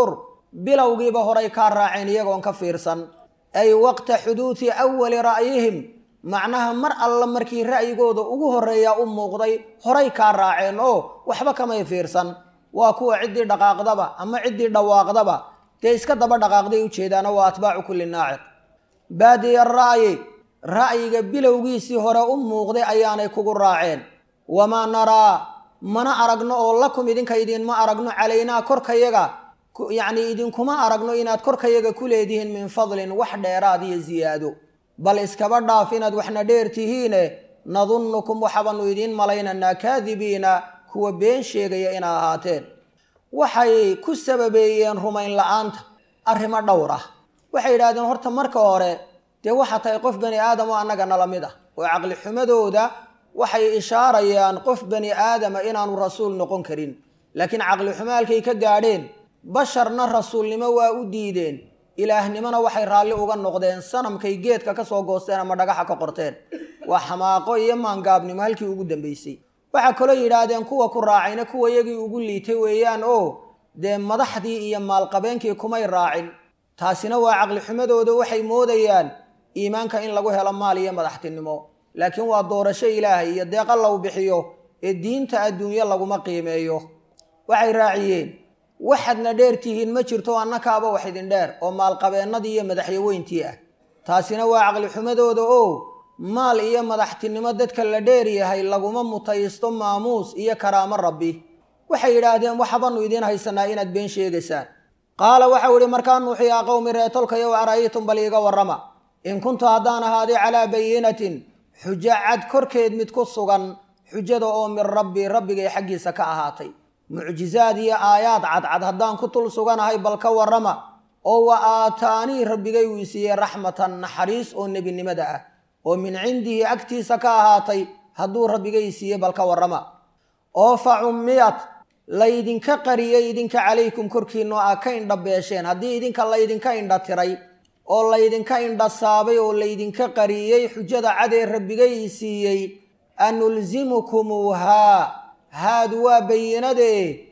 bilowgiiba horay kaa raaceen iyagoon ka fiirsan ay waqta xuduudi awali ra'yihim macnaha mar alla markii ra'yigooda ugu horreeyaa u muuqday horay kaa raaceen oo waxba kamay fiirsan waa kuwa ciddii dhaqaaqdaba ama ciddii dhawaaqdaba dee iska daba dhaqaaqday ujeedaano waa atbaacu kulli naaciq baadiya ra'yi ra'yiga bilowgiisii hore u muuqday ayaanay kugu raaceen wamaa naraa mana aragno oo lakum idinka idinma aragno calaynaa korkayaga yacnii idinkuma aragno inaad korkayaga ku leedihiin min fadlin wax dheeraad iyo ziyaado bal iskaba dhaaf inaad waxna dheer tihiine nadunnukum waxabaanu idiin malaynaynaa kaadibiina kuwa been sheegaya ina ahaateen waxay ku sababeeyeen rumayn la-aanta arrimo dhowr ah waxay yidhahdeen horta marka hore dee waxaa tahay qof bani aadam oo annaga nala mid ah oo caqli xumadooda waxay ishaarayaan qof bani aadama inaanu rasuul noqon karin laakiin caqli xumo halkay ka gaadheen basharna rasuulnimo waa u diideen ilaahnimona waxay raalli uga noqdeen sanamkay geedka ka soo goosteen ama dhagaxa ka qorteen waa xamaaqo iyo maangaabnimo halkii ugu dambaysay waxaa kaloo yidhaahdeen kuwa ku raacayna kuwa yagii ugu liitay weeyaan oo dee madaxdii iyo maalqabeenkii kumay raacin taasina waa caqli xumadooda waxay moodayaan iimaanka in lagu helo maal iyo madaxtinimo laakiin waa doorasho ilaahay iyo deeqa law bixiyo ee diinta adduunyo laguma qiimeeyo waxay raaciyeen waxaadna dheer tihiin ma jirto annakaaba wax idin dheer oo maalqabeennadii iyo madaxyaweyntii ah taasina waa caqli xumadooda oo maal iyo madaxtinimo dadka la dheer yahay laguma mutaysto maamuus iyo karaamo rabbi waxay yidhaahdeen waxbanu idiin haysanaa inaad been sheegaysaan qaala waxau idhi markaa nuuxi yaa qowmi reetolkayow ara'aytum bal iiga warrama in kuntu haddaan ahaaday calaa bayinatin xujo cad korkeed mid ku sugan xujada oo min rabbi rabbigay xaggiisa ka ahaatay mucjizaad iyo aayaad cadcad haddaan ku tul suganahay bal ka warrama oo wa aataanii rabbigay uu isiiyey raxmatan naxariis oo nebinimada ah oo min cindihi agtiisa ka ahaatay hadduu rabbigay siiyey bal ka warrama oo fa cummiyad laydinka qariyey idinka calaykum korkiinno aa ka indha beesheen haddii idinka laydinka indha tiray oo laydinka indha saabay oo laydinka qariyey xujada cadee rabbigay siiyey anulzimukumuuhaa haadu waa bayinadee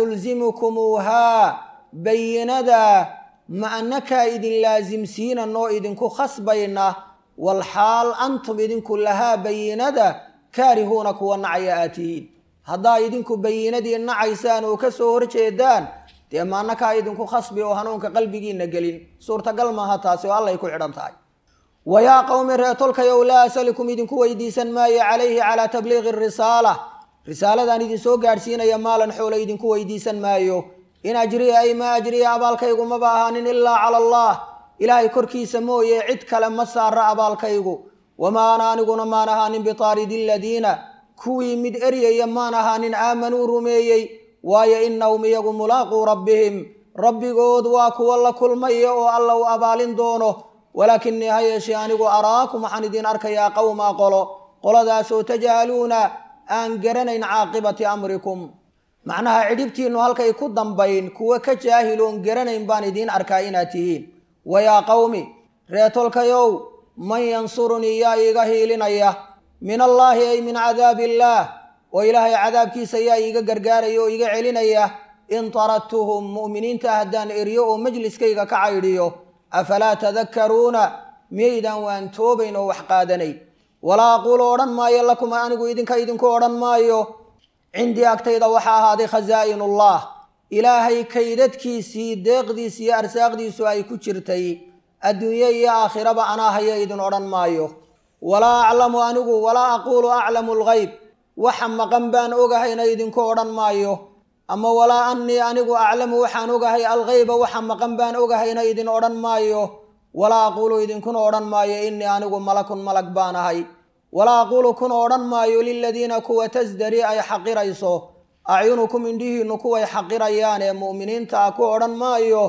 anulzimukumuuhaa bayinada ma annakaa idin laasimsiinanoo idinku khasbayna walxaal antum idinku lahaa bayinada kaarihuuna kuwa nacaya aad tihiin haddaa idinku bayinadii nacaysaan oo ka soo horjeedaan dee ma annakaa idinku khasbi oo hanuunka qalbigiinna gelin suurtagal maaha taasi oo allay ku xidhan tahay wayaa qowmi reetolkayow laa asalikum idinku weydiisan maayo calayhi calaa tabliiqi risaala risaaladaan idin soo gaadhsiinaya maalan xoolo idinku weydiisan maayo in ajriya ay maa ajriya abaalkaygu maba ahaanin ilaa cala allah ilaahay korkiisa mooye cid kale ma saara abaalkaygu wamaa ana aniguna maan ahaanin bitaaridi aladiina kuwii mid eryaya maan ahaanin aamanuu rumeeyey waayo innahum iyagu mulaaquu rabbihim rabbigood waa kuwa la kulmaya oo alla u abaalin doono walaakinii ha yeeshee anigu araakum waxaan idin arkayaa qowmaa qolo qoladaasoo tajhaluuna aan garanayn caaqibati amrikum macnaha cidhibtiinnu halkay ku dambayn kuwa ka jaahiloon garanayn baan idiin arkaa inaad tihiin wayaa qowmi reetolkayow man yansurunii yaa iiga hiilinaya min allaahi ay min cadaabi illaah oo ilaahay cadaabkiisa yaa iiga gargaaraya oo iga celinaya in taradtuhum mu'miniinta haddaan eryo oo majliskayga ka caydhiyo afalaa tadakkaruuna miyaydaan waan toobayn oo wax qaadanayn walaa aquulu odhan maayo lakum anigu idinka idinku odhan maayo cindii agtayda waxaa ahaaday khasaa'inullah ilaahay kaydadkiisii deeqdiisi iyo arsaaqdiisu ay ku jirtay adduunye iyo aakhiraba anaa haya idin odhan maayo walaa aclamu anigu walaa aquulu aclamu alghayb waxa maqan baan ogahayna idinku odhan maayo ama walaa annii anigu aclamu waxaan ogahay alghayba waxa maqan baan ogahayna idin odhan maayo walaa aquulu idinkuna odhan maayo innii anigu malakun malag baan ahay walaa aquulu kuna odhan maayo liladiina kuwa tasdari ay xaqirayso acyunukum indhihiinnu kuway xaqirayaan ee mu'miniinta ah ku odhan maayo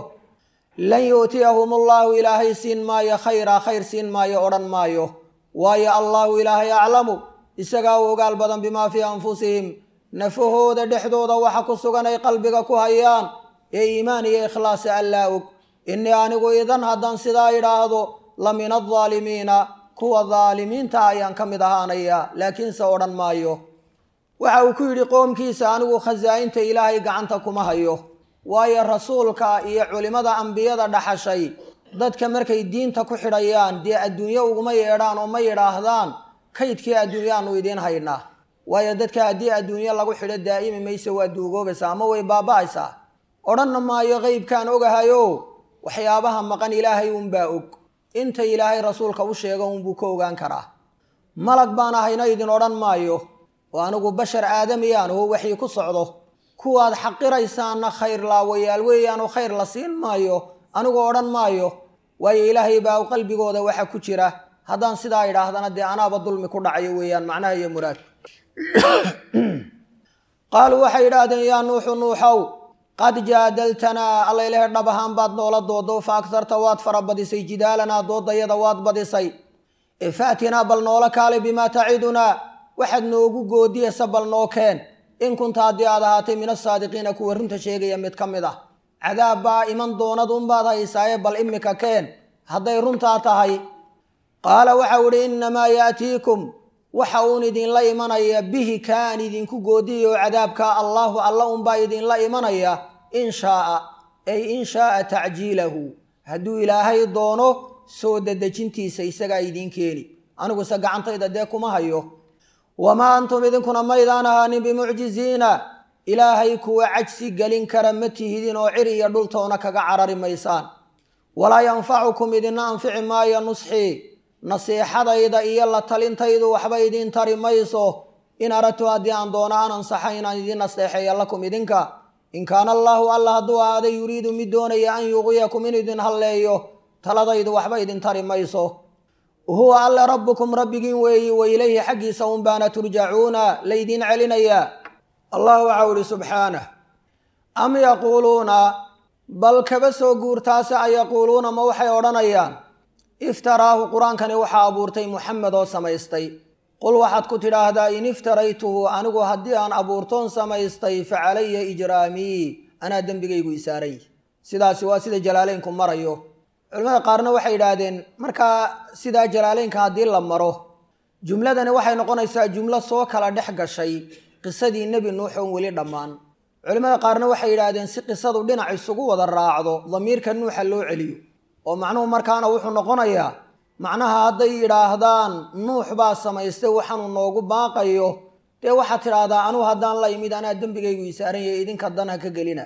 lan yu'tiyahum allaahu ilaahay siin maayo khayraa khayr siin maayo odhan maayo waayo allaahu ilaahay aclamu isagaa u ogaal badan bimaa fii anfusihim nafahooda dhexdooda waxa ku sugan ay qalbiga ku hayaan ee iimaan iyo ikhlaasa allaa og innii anigu idan haddaan sidaa idhaahdo la min aldaalimiina kuwa daalimiinta ayaan ka mid ahaanayaa laakiinse odhan maayo waxa uu ku yidhi qoomkiisa anigu khasaa'inta ilaahay gacanta kuma hayo waayo rasuulka iyo culimmada ambiyada dhaxashay dadka markay diinta ku xidhayaan dee adduunye uguma yeedhaan oo ma yidhaahdaan kaydkii adduunyaanu idiin haynaa waayo dadka haddii adduunye lagu xidho daa'imi mayse waa duugoobaysaa ama way baaba'aysaa odhanna maayo qeybkaan ogahayo waxyaabaha maqan ilaahay unbaa og inta ilaahay rasuulka u sheego unbuu ka ogaan karaa malag baan ahayna idin odhan maayo oo anigu bashar aadamiyaan oo waxii ku socdo kuwaad xaqiraysaanna khayr laawayaal weeyaan oo khayr la siin maayo anigu odhan maayo waayo ilaahay baa qalbigooda waxa ku jira haddaan sidaa idhaahdana dee anaaba dulmi ku dhacayo weeyaan macnaha iyo muraad qaaluu waxay idhaahdeen yaa nuuxu nuuxow qad jaadaltanaa alla ilahe dhab ahaan baad noola doodo fa agtarta waad farabadisay jidaalanaa doodayada waad badisay ee faatinaa bal noola kaale bimaa tacidunaa waxaad noogu goodiyaysa bal noo keen in kunta haddii aad ahaatay min asaadiqiina kuwa runta sheegaya mid ka mid ah cadaab baa iman doonad unbaad haysaaye bal imika keen hadday runtaa tahay qaala waxau idhi innamaa yaatiikum waxa uun idinla imanaya bihi kaan idinku goodiyayo cadaabka allaahu alla unbaa idinla imanaya in shaaa ay in shaaa tacjiilahu hadduu ilaahay doono soo dedejintiisa isagaa idiin keeni aniguse gacantayda dee kuma hayo wamaa antum idinkuna maydaan ahaanin bimucjiziina ilaahay kuwa cajsi gelin kara ma tihidin oo cir iyo dhultoona kaga carari maysaan walaa yanfacukum idina anfici maayo nusxii nasiixadayda iyo la talintaydu waxba idiin tari mayso in aradtu haddii aan doono an ansaxa inaan idiin nasteexeeya lakum idinka in kaana allaahu alla hadduu ahaaday yuriidu mid doonaya an yuqiyakum in idin halleeyo taladaydu waxba idin tari mayso huwa alle rabbukum rabbigiin weeyi wa ilayhi xaggiisa un baana turjacuuna laydiin celinayaa allah waxau ihi subxaanah am yaquuluuna bal kaba soo guurtaase a yaquuluuna ma waxay odhanayaan iftaraahu qur-aankani waxaa abuurtay muxamed oo samaystay qul waxaad ku tidhaahdaa in iftaraytuhu anigu haddii aan abuurtoon samaystay fa calaya ijraamii anaa dembigaygu isaaray sidaasi waa sida jalaaleynku marayo culimmada qaarna waxay yidhaahdeen markaa sidaa jalaaleynka haddii la maro jumladani waxay noqonaysaa jumlo soo kala dhex gashay qisadii nebi nuux oon weli dhammaan culimmada qaarna waxay yidhaahdeen si qisadu dhinac isugu wada raacdo damiirka nuuxa loo celiyo oo macnuhu markaana wuxuu noqonayaa macnaha hadday yidhaahdaan nuux baa samaystay waxaanu noogu baaqayo dee waxaad tidhaahdaa anugu haddaan la imid anaa dembigaygu isaaran yahay idinka dan ha ka gelina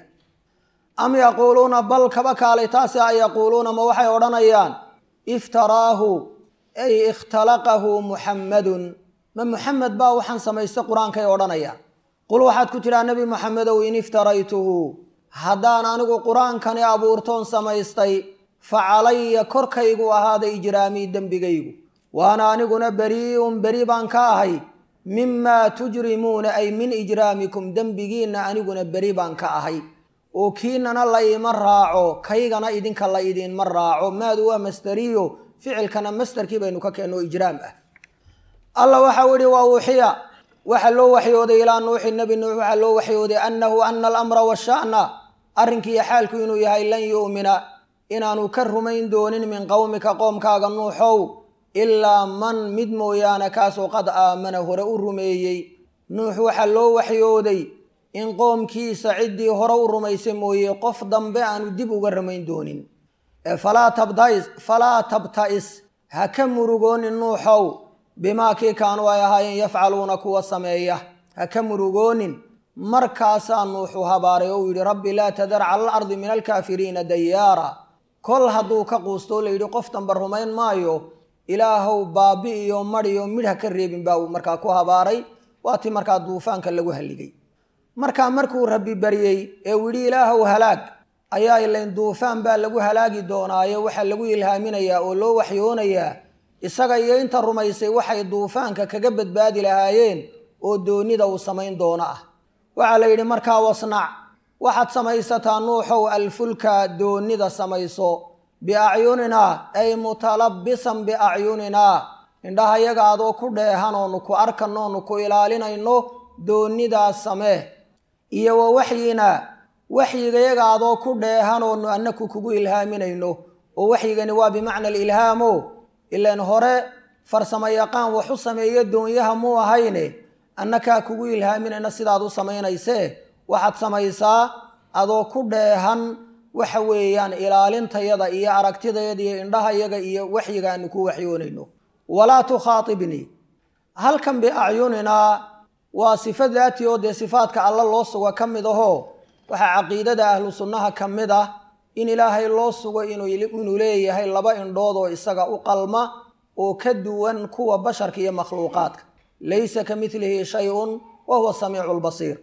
am yaquuluuna bal kaba kaalay taasi a yaquuluuna ma waxay odhanayaan iftaraahu ay ikhtalaqahu muxammadun ma muxamed baa waxaan samaystay qur-aankay odhanayaan qul waxaad ku tidhaha nebi moxamedow in iftaraytuhu haddaan anigu qur-aankani abuurtoon samaystay fa calaya korkaygu ahaaday ijraamii dembigaygu waana aniguna berii'un beri baan ka ahay mimaa tujrimuuna ay min ijraamikum dembigiinna aniguna beri baan ka ahay oo kiinana la iima raaco kaygana idinka la idiinma raaco maadu waa masderiyo ficilkana masderkii baynu ka keenno ijraam ah alla waxau ihi waa uuxiya waxaa loo waxyooday ilaa nuuxi nebi nuux waxaa loo waxyooday annahu ana alamra washa'na arrinkiiyo xaalku inuu yahay lan yu'mina inaanu ka rumayn doonin min qowmika qoomkaaga nuuxow ilaa man mid mooyaane kaasoo qad aamana hore u rumeeyey nuux waxaa loo waxyooday in qoomkiisa ciddii hore u rumaysay mooye qof dambe aanu dib uga rumayn doonin falaa tabta'is ha ka murugoonin nuuxow bimaa kii kaanuu ay ahaayeen yafcaluuna kuwa sameeya ha ka murugoonin markaasaa nuuxu habaaray oo uu yidhi rabbi laa tadar cala alardi min alkaafiriina dayaara kol hadduu ka quustoo layidhi qof damba rumayn maayo ilaahow baabi iyo madhiyo midh ha ka reebin baa uu markaa ku habaaray waa tii markaa duufaanka lagu halligay markaa markuu rabbi baryey ee uu yidhi ilaahow halaag ayaa ilayn duufaan baa lagu halaagi doonaayo waxaa lagu ilhaaminayaa oo loo waxyoonayaa isaga iyo inta rumaysay waxay duufaanka kaga badbaadi lahaayeen oo doonida uu samayn doono ah waxaa la yidhi markaa wasnac waxaad samaysataa nuuxow alfulka doonida samayso biacyuninaa ay mutalabbisan biacyuninaa indhahayaga adoo ku dheehan oonu ku arkanno oonu ku ilaalinayno doonidaas samee iyo wa waxyina waxyigayaga adoo ku dheehan oonu annaku kugu ilhaaminayno oo waxyigani waa bimacna alilhaamo ilaan hore farsamo yaqaan wax u sameeyo doonyaha muu ahayne annakaa kugu ilhaaminayna sidaad u samaynaysee waxaad samaysaa adoo ku dheehan waxa weeyaan ilaalintayada iyo aragtidayada iyo indhahayaga iyo waxyiga aanu ku waxyoonayno walaa tukhaatibnii halkan biacyuninaa waa sifa daati oo dee sifaadka alla loo sugo ka mid ahoo waxaa caqiidada ahlu sunnaha ka mid ah in ilaahay loo sugo inuu leeyahay laba indhood oo isaga u qalma oo ka duwan kuwa basharka iyo makhluuqaadka laysa ka midlihi shay-un wa huwa samiicu lbasiir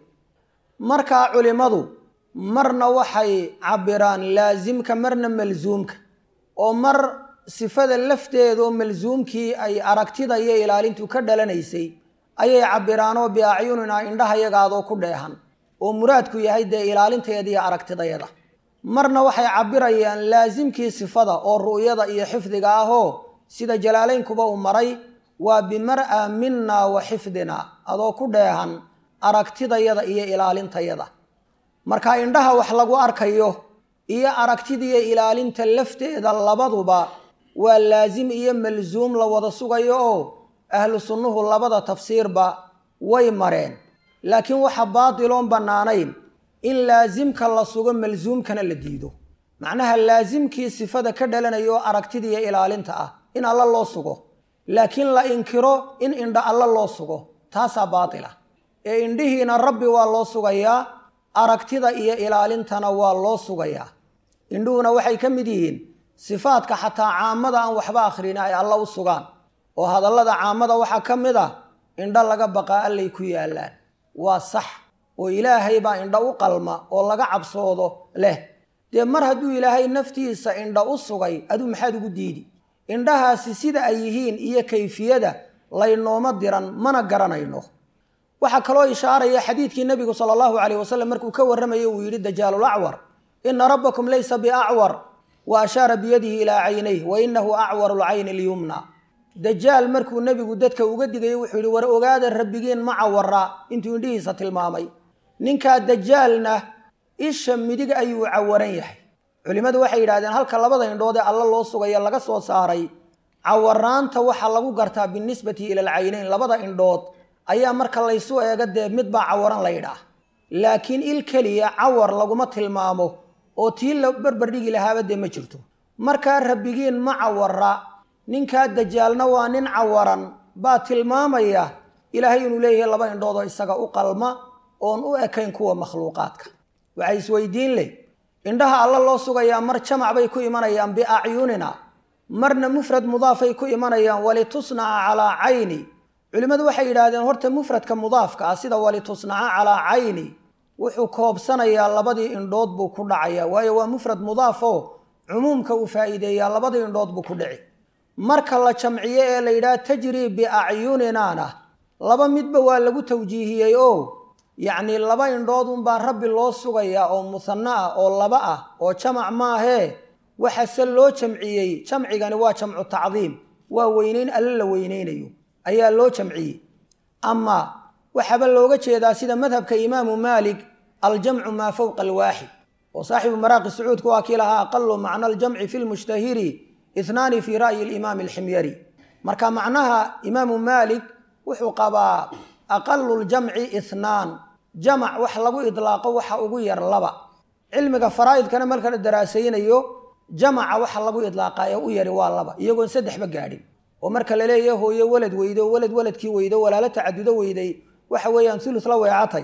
markaa culimmadu marna waxay cabiraan laasimka marna malsuumka oo mar sifada lafteedaoo malsuumkii ay aragtida iyo ilaalintu ka dhalanaysay ayay cabiraanoo biacyuninaa indhahayagaadoo ku dheehan oo muraadku yahay dee ilaalinteeda iyo aragtidayada marna waxay cabirayaan laasimkii sifada oo ru'yada iyo xifdiga ahoo sida jalaalaynkuba uu maray waa bimar'a minna wa xifdina adoo ku dheehan aragtidayada iyo ilaalintayada marka indhaha wax lagu arkayo iyo aragtidiiyo ilaalinta lafteeda labaduba waa laasim iyo malsuum la wada sugayo oo ahlu sunnuhu labada tafsiirba way mareen laakiin waxa baatiloon bannaanayn in laasimka la sugo malsuumkana la diido macnaha laasimkii sifada ka dhalanaya oo aragtidiiyo ilaalinta ah in alla loo sugo laakiin la inkiro in indha alla loo sugo taasaa baatila ee indhihiina rabbi waa loo sugayaa aragtida iyo ilaalintana waa loo sugayaa indhuhuna waxay ka mid yihiin sifaadka xataa caamada aan waxba akhrin ay alla u sugaan oo hadallada caamada waxaa ka mid ah indho laga baqaa allay ku yaallaan waa sax oo ilaahay baa indho u qalma oo laga cabsoodo leh dee mar hadduu ilaahay naftiisa indho u sugay aduu maxaad ugu diidi indhahaasi sida ay yihiin iyo kayfiyada laynooma diran mana garanayno waxaa kaloo ishaaraya xadiidkii nebigu sala allahu calayh wasalam markuu ka warramayay uu yidhi dajaalul acwar ina rabbakum laysa biacwar wa ashaara biyadihi ilaa caynayh wa inahu acwaru lcayni lyumna dajaal markuu nebigu dadka uga digayay wuxuu yidhi war ogaada rabbigiin ma cawara intuu indhihiisa tilmaamay ninkaa dajaalna isha midig ayuu cawaran yahay culimmadu waxay yidhahdeen halka labada indhood ee alla loo sugaya laga soo saaray cawaraanta waxaa lagu gartaa binisbati ila alcaynayn labada indhood ayaa marka laysu eego dee midbaa cawaran la yidhaah laakiin il keliya cawar laguma tilmaamo oo tii la barbardhigi lahaaba dee ma jirto markaa rabbigiin ma cawara ninkaa dajaalna waa nin cawaran baa tilmaamaya ilaahay inuu leeyahay laba indhood oo isaga u qalma oon u ekayn kuwa makhluuqaadka waxay isweydiin leh indhaha alla loo sugayaa mar jamac bay ku imanayaan biacyunina marna mufrad mudaafay ku imanayaan walitusnaca calaa cayni culimmadu waxay yidhaahdeen horta mufradka mudaafka ah sida walitusnaca calaa cayni wuxuu koobsanayaa labadii indhood buu ku dhacayaa waayo waa mufrad mudaaf oo cumuumka uu faa'iideeyaa labadii indhood buu ku dhici marka la jamciyo ee la yidhaha tajrii biacyuninana laba midba waa lagu tawjiihiyey oo yacnii laba indhood unbaa rabbi loo sugayaa oo musanno ah oo laba ah oo jamac maahee waxase loo jamciyey jamcigani waa jamcu tacdiim waa weynayn alle la weynaynayo ayaa loo jamciyey ama waxaaba looga jeedaa sida madhabka imaamu maalik aljamcu maa fowqa alwaaxid oo saaxibu maraaqi sacuudka waa kii lahaa aqalu macna aljamci fi lmushtahiri ihnaani fii ra'yi alimaami alximyari marka macnaha imaamu maalik wuxuu qabaa aqalu ljamci ithnaan jamac wax lagu idlaaqo waxa ugu yar laba cilmiga faraa'idkana marka la daraasaynayo jamaca waxa lagu idlaaqaa ee u yari waa laba iyagoon saddexba gaadhin oo marka la leeyahay hooyo walad weydo walad waladkii weydo walaalo tacadudo weyday waxa weeyaan ulus la weecatay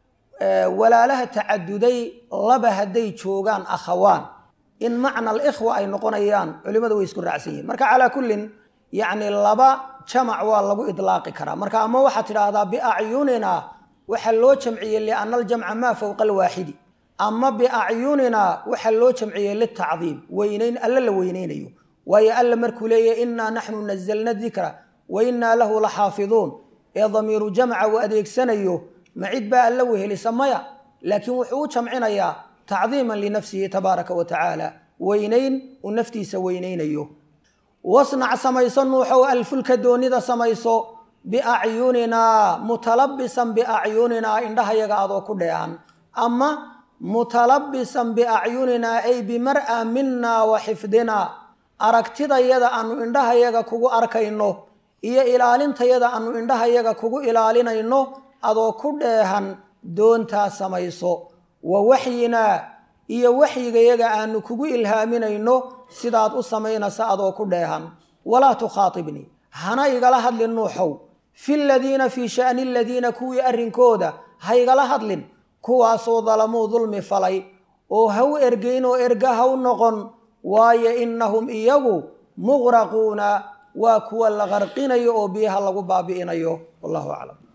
walaalaha tacaduday laba hadday joogaan akhawaan in macna alikhwa ay noqonayaan culimmadu way isku raacsan yihin marka calaa kullin yacni laba jamac waa lagu idlaaqi karaa marka ama waxaad tidhaahdaa biacyunina waxaa loo jamciyey liana aljamca maa fowqa alwaaxidi ama biacyunina waxaa loo jamciyey litacdiim weynayn alle la weynaynayo waayo alla markuu leeyahy innaa naxnu nazalna dikra wa innaa lahu la xaafiduun ee damiiru jamca uu adeegsanayo ma cid baa alla wehelisa maya laakiin wuxuu u jamcinayaa tacdiiman linafsihi tabaaraka wa tacaala weynayn uu naftiisa weynaynayo wasnac samayso nuuxow alfulka doonida samayso biacyuninaa mutalabisan biacyuninaa indhahayaga adoo ku dheehan ama mutalabisan biacyuninaa ay bimar'a minna wa xifdinaa aragtidayada aanu indhahayaga kugu arkayno iyo ilaalintayada aanu indhahayaga kugu ilaalinayno adoo ku dheehan doontaa samayso wa waxyinaa iyo waxyigayaga aanu kugu ilhaaminayno sidaad u samaynaysa adoo ku dheehan walaa tukhaatibnii hana igala hadlin nuuxow fi ladiina fii sha'ni aladiina kuwii arrinkooda ha igala hadlin kuwaasoo dalamuu dulmi falay oo ha u ergeyn oo erga ha u noqon waayo innahum iyagu muqraquuna waa kuwa la qarqinayo oo biyaha lagu baabi'inayo wallahu aclam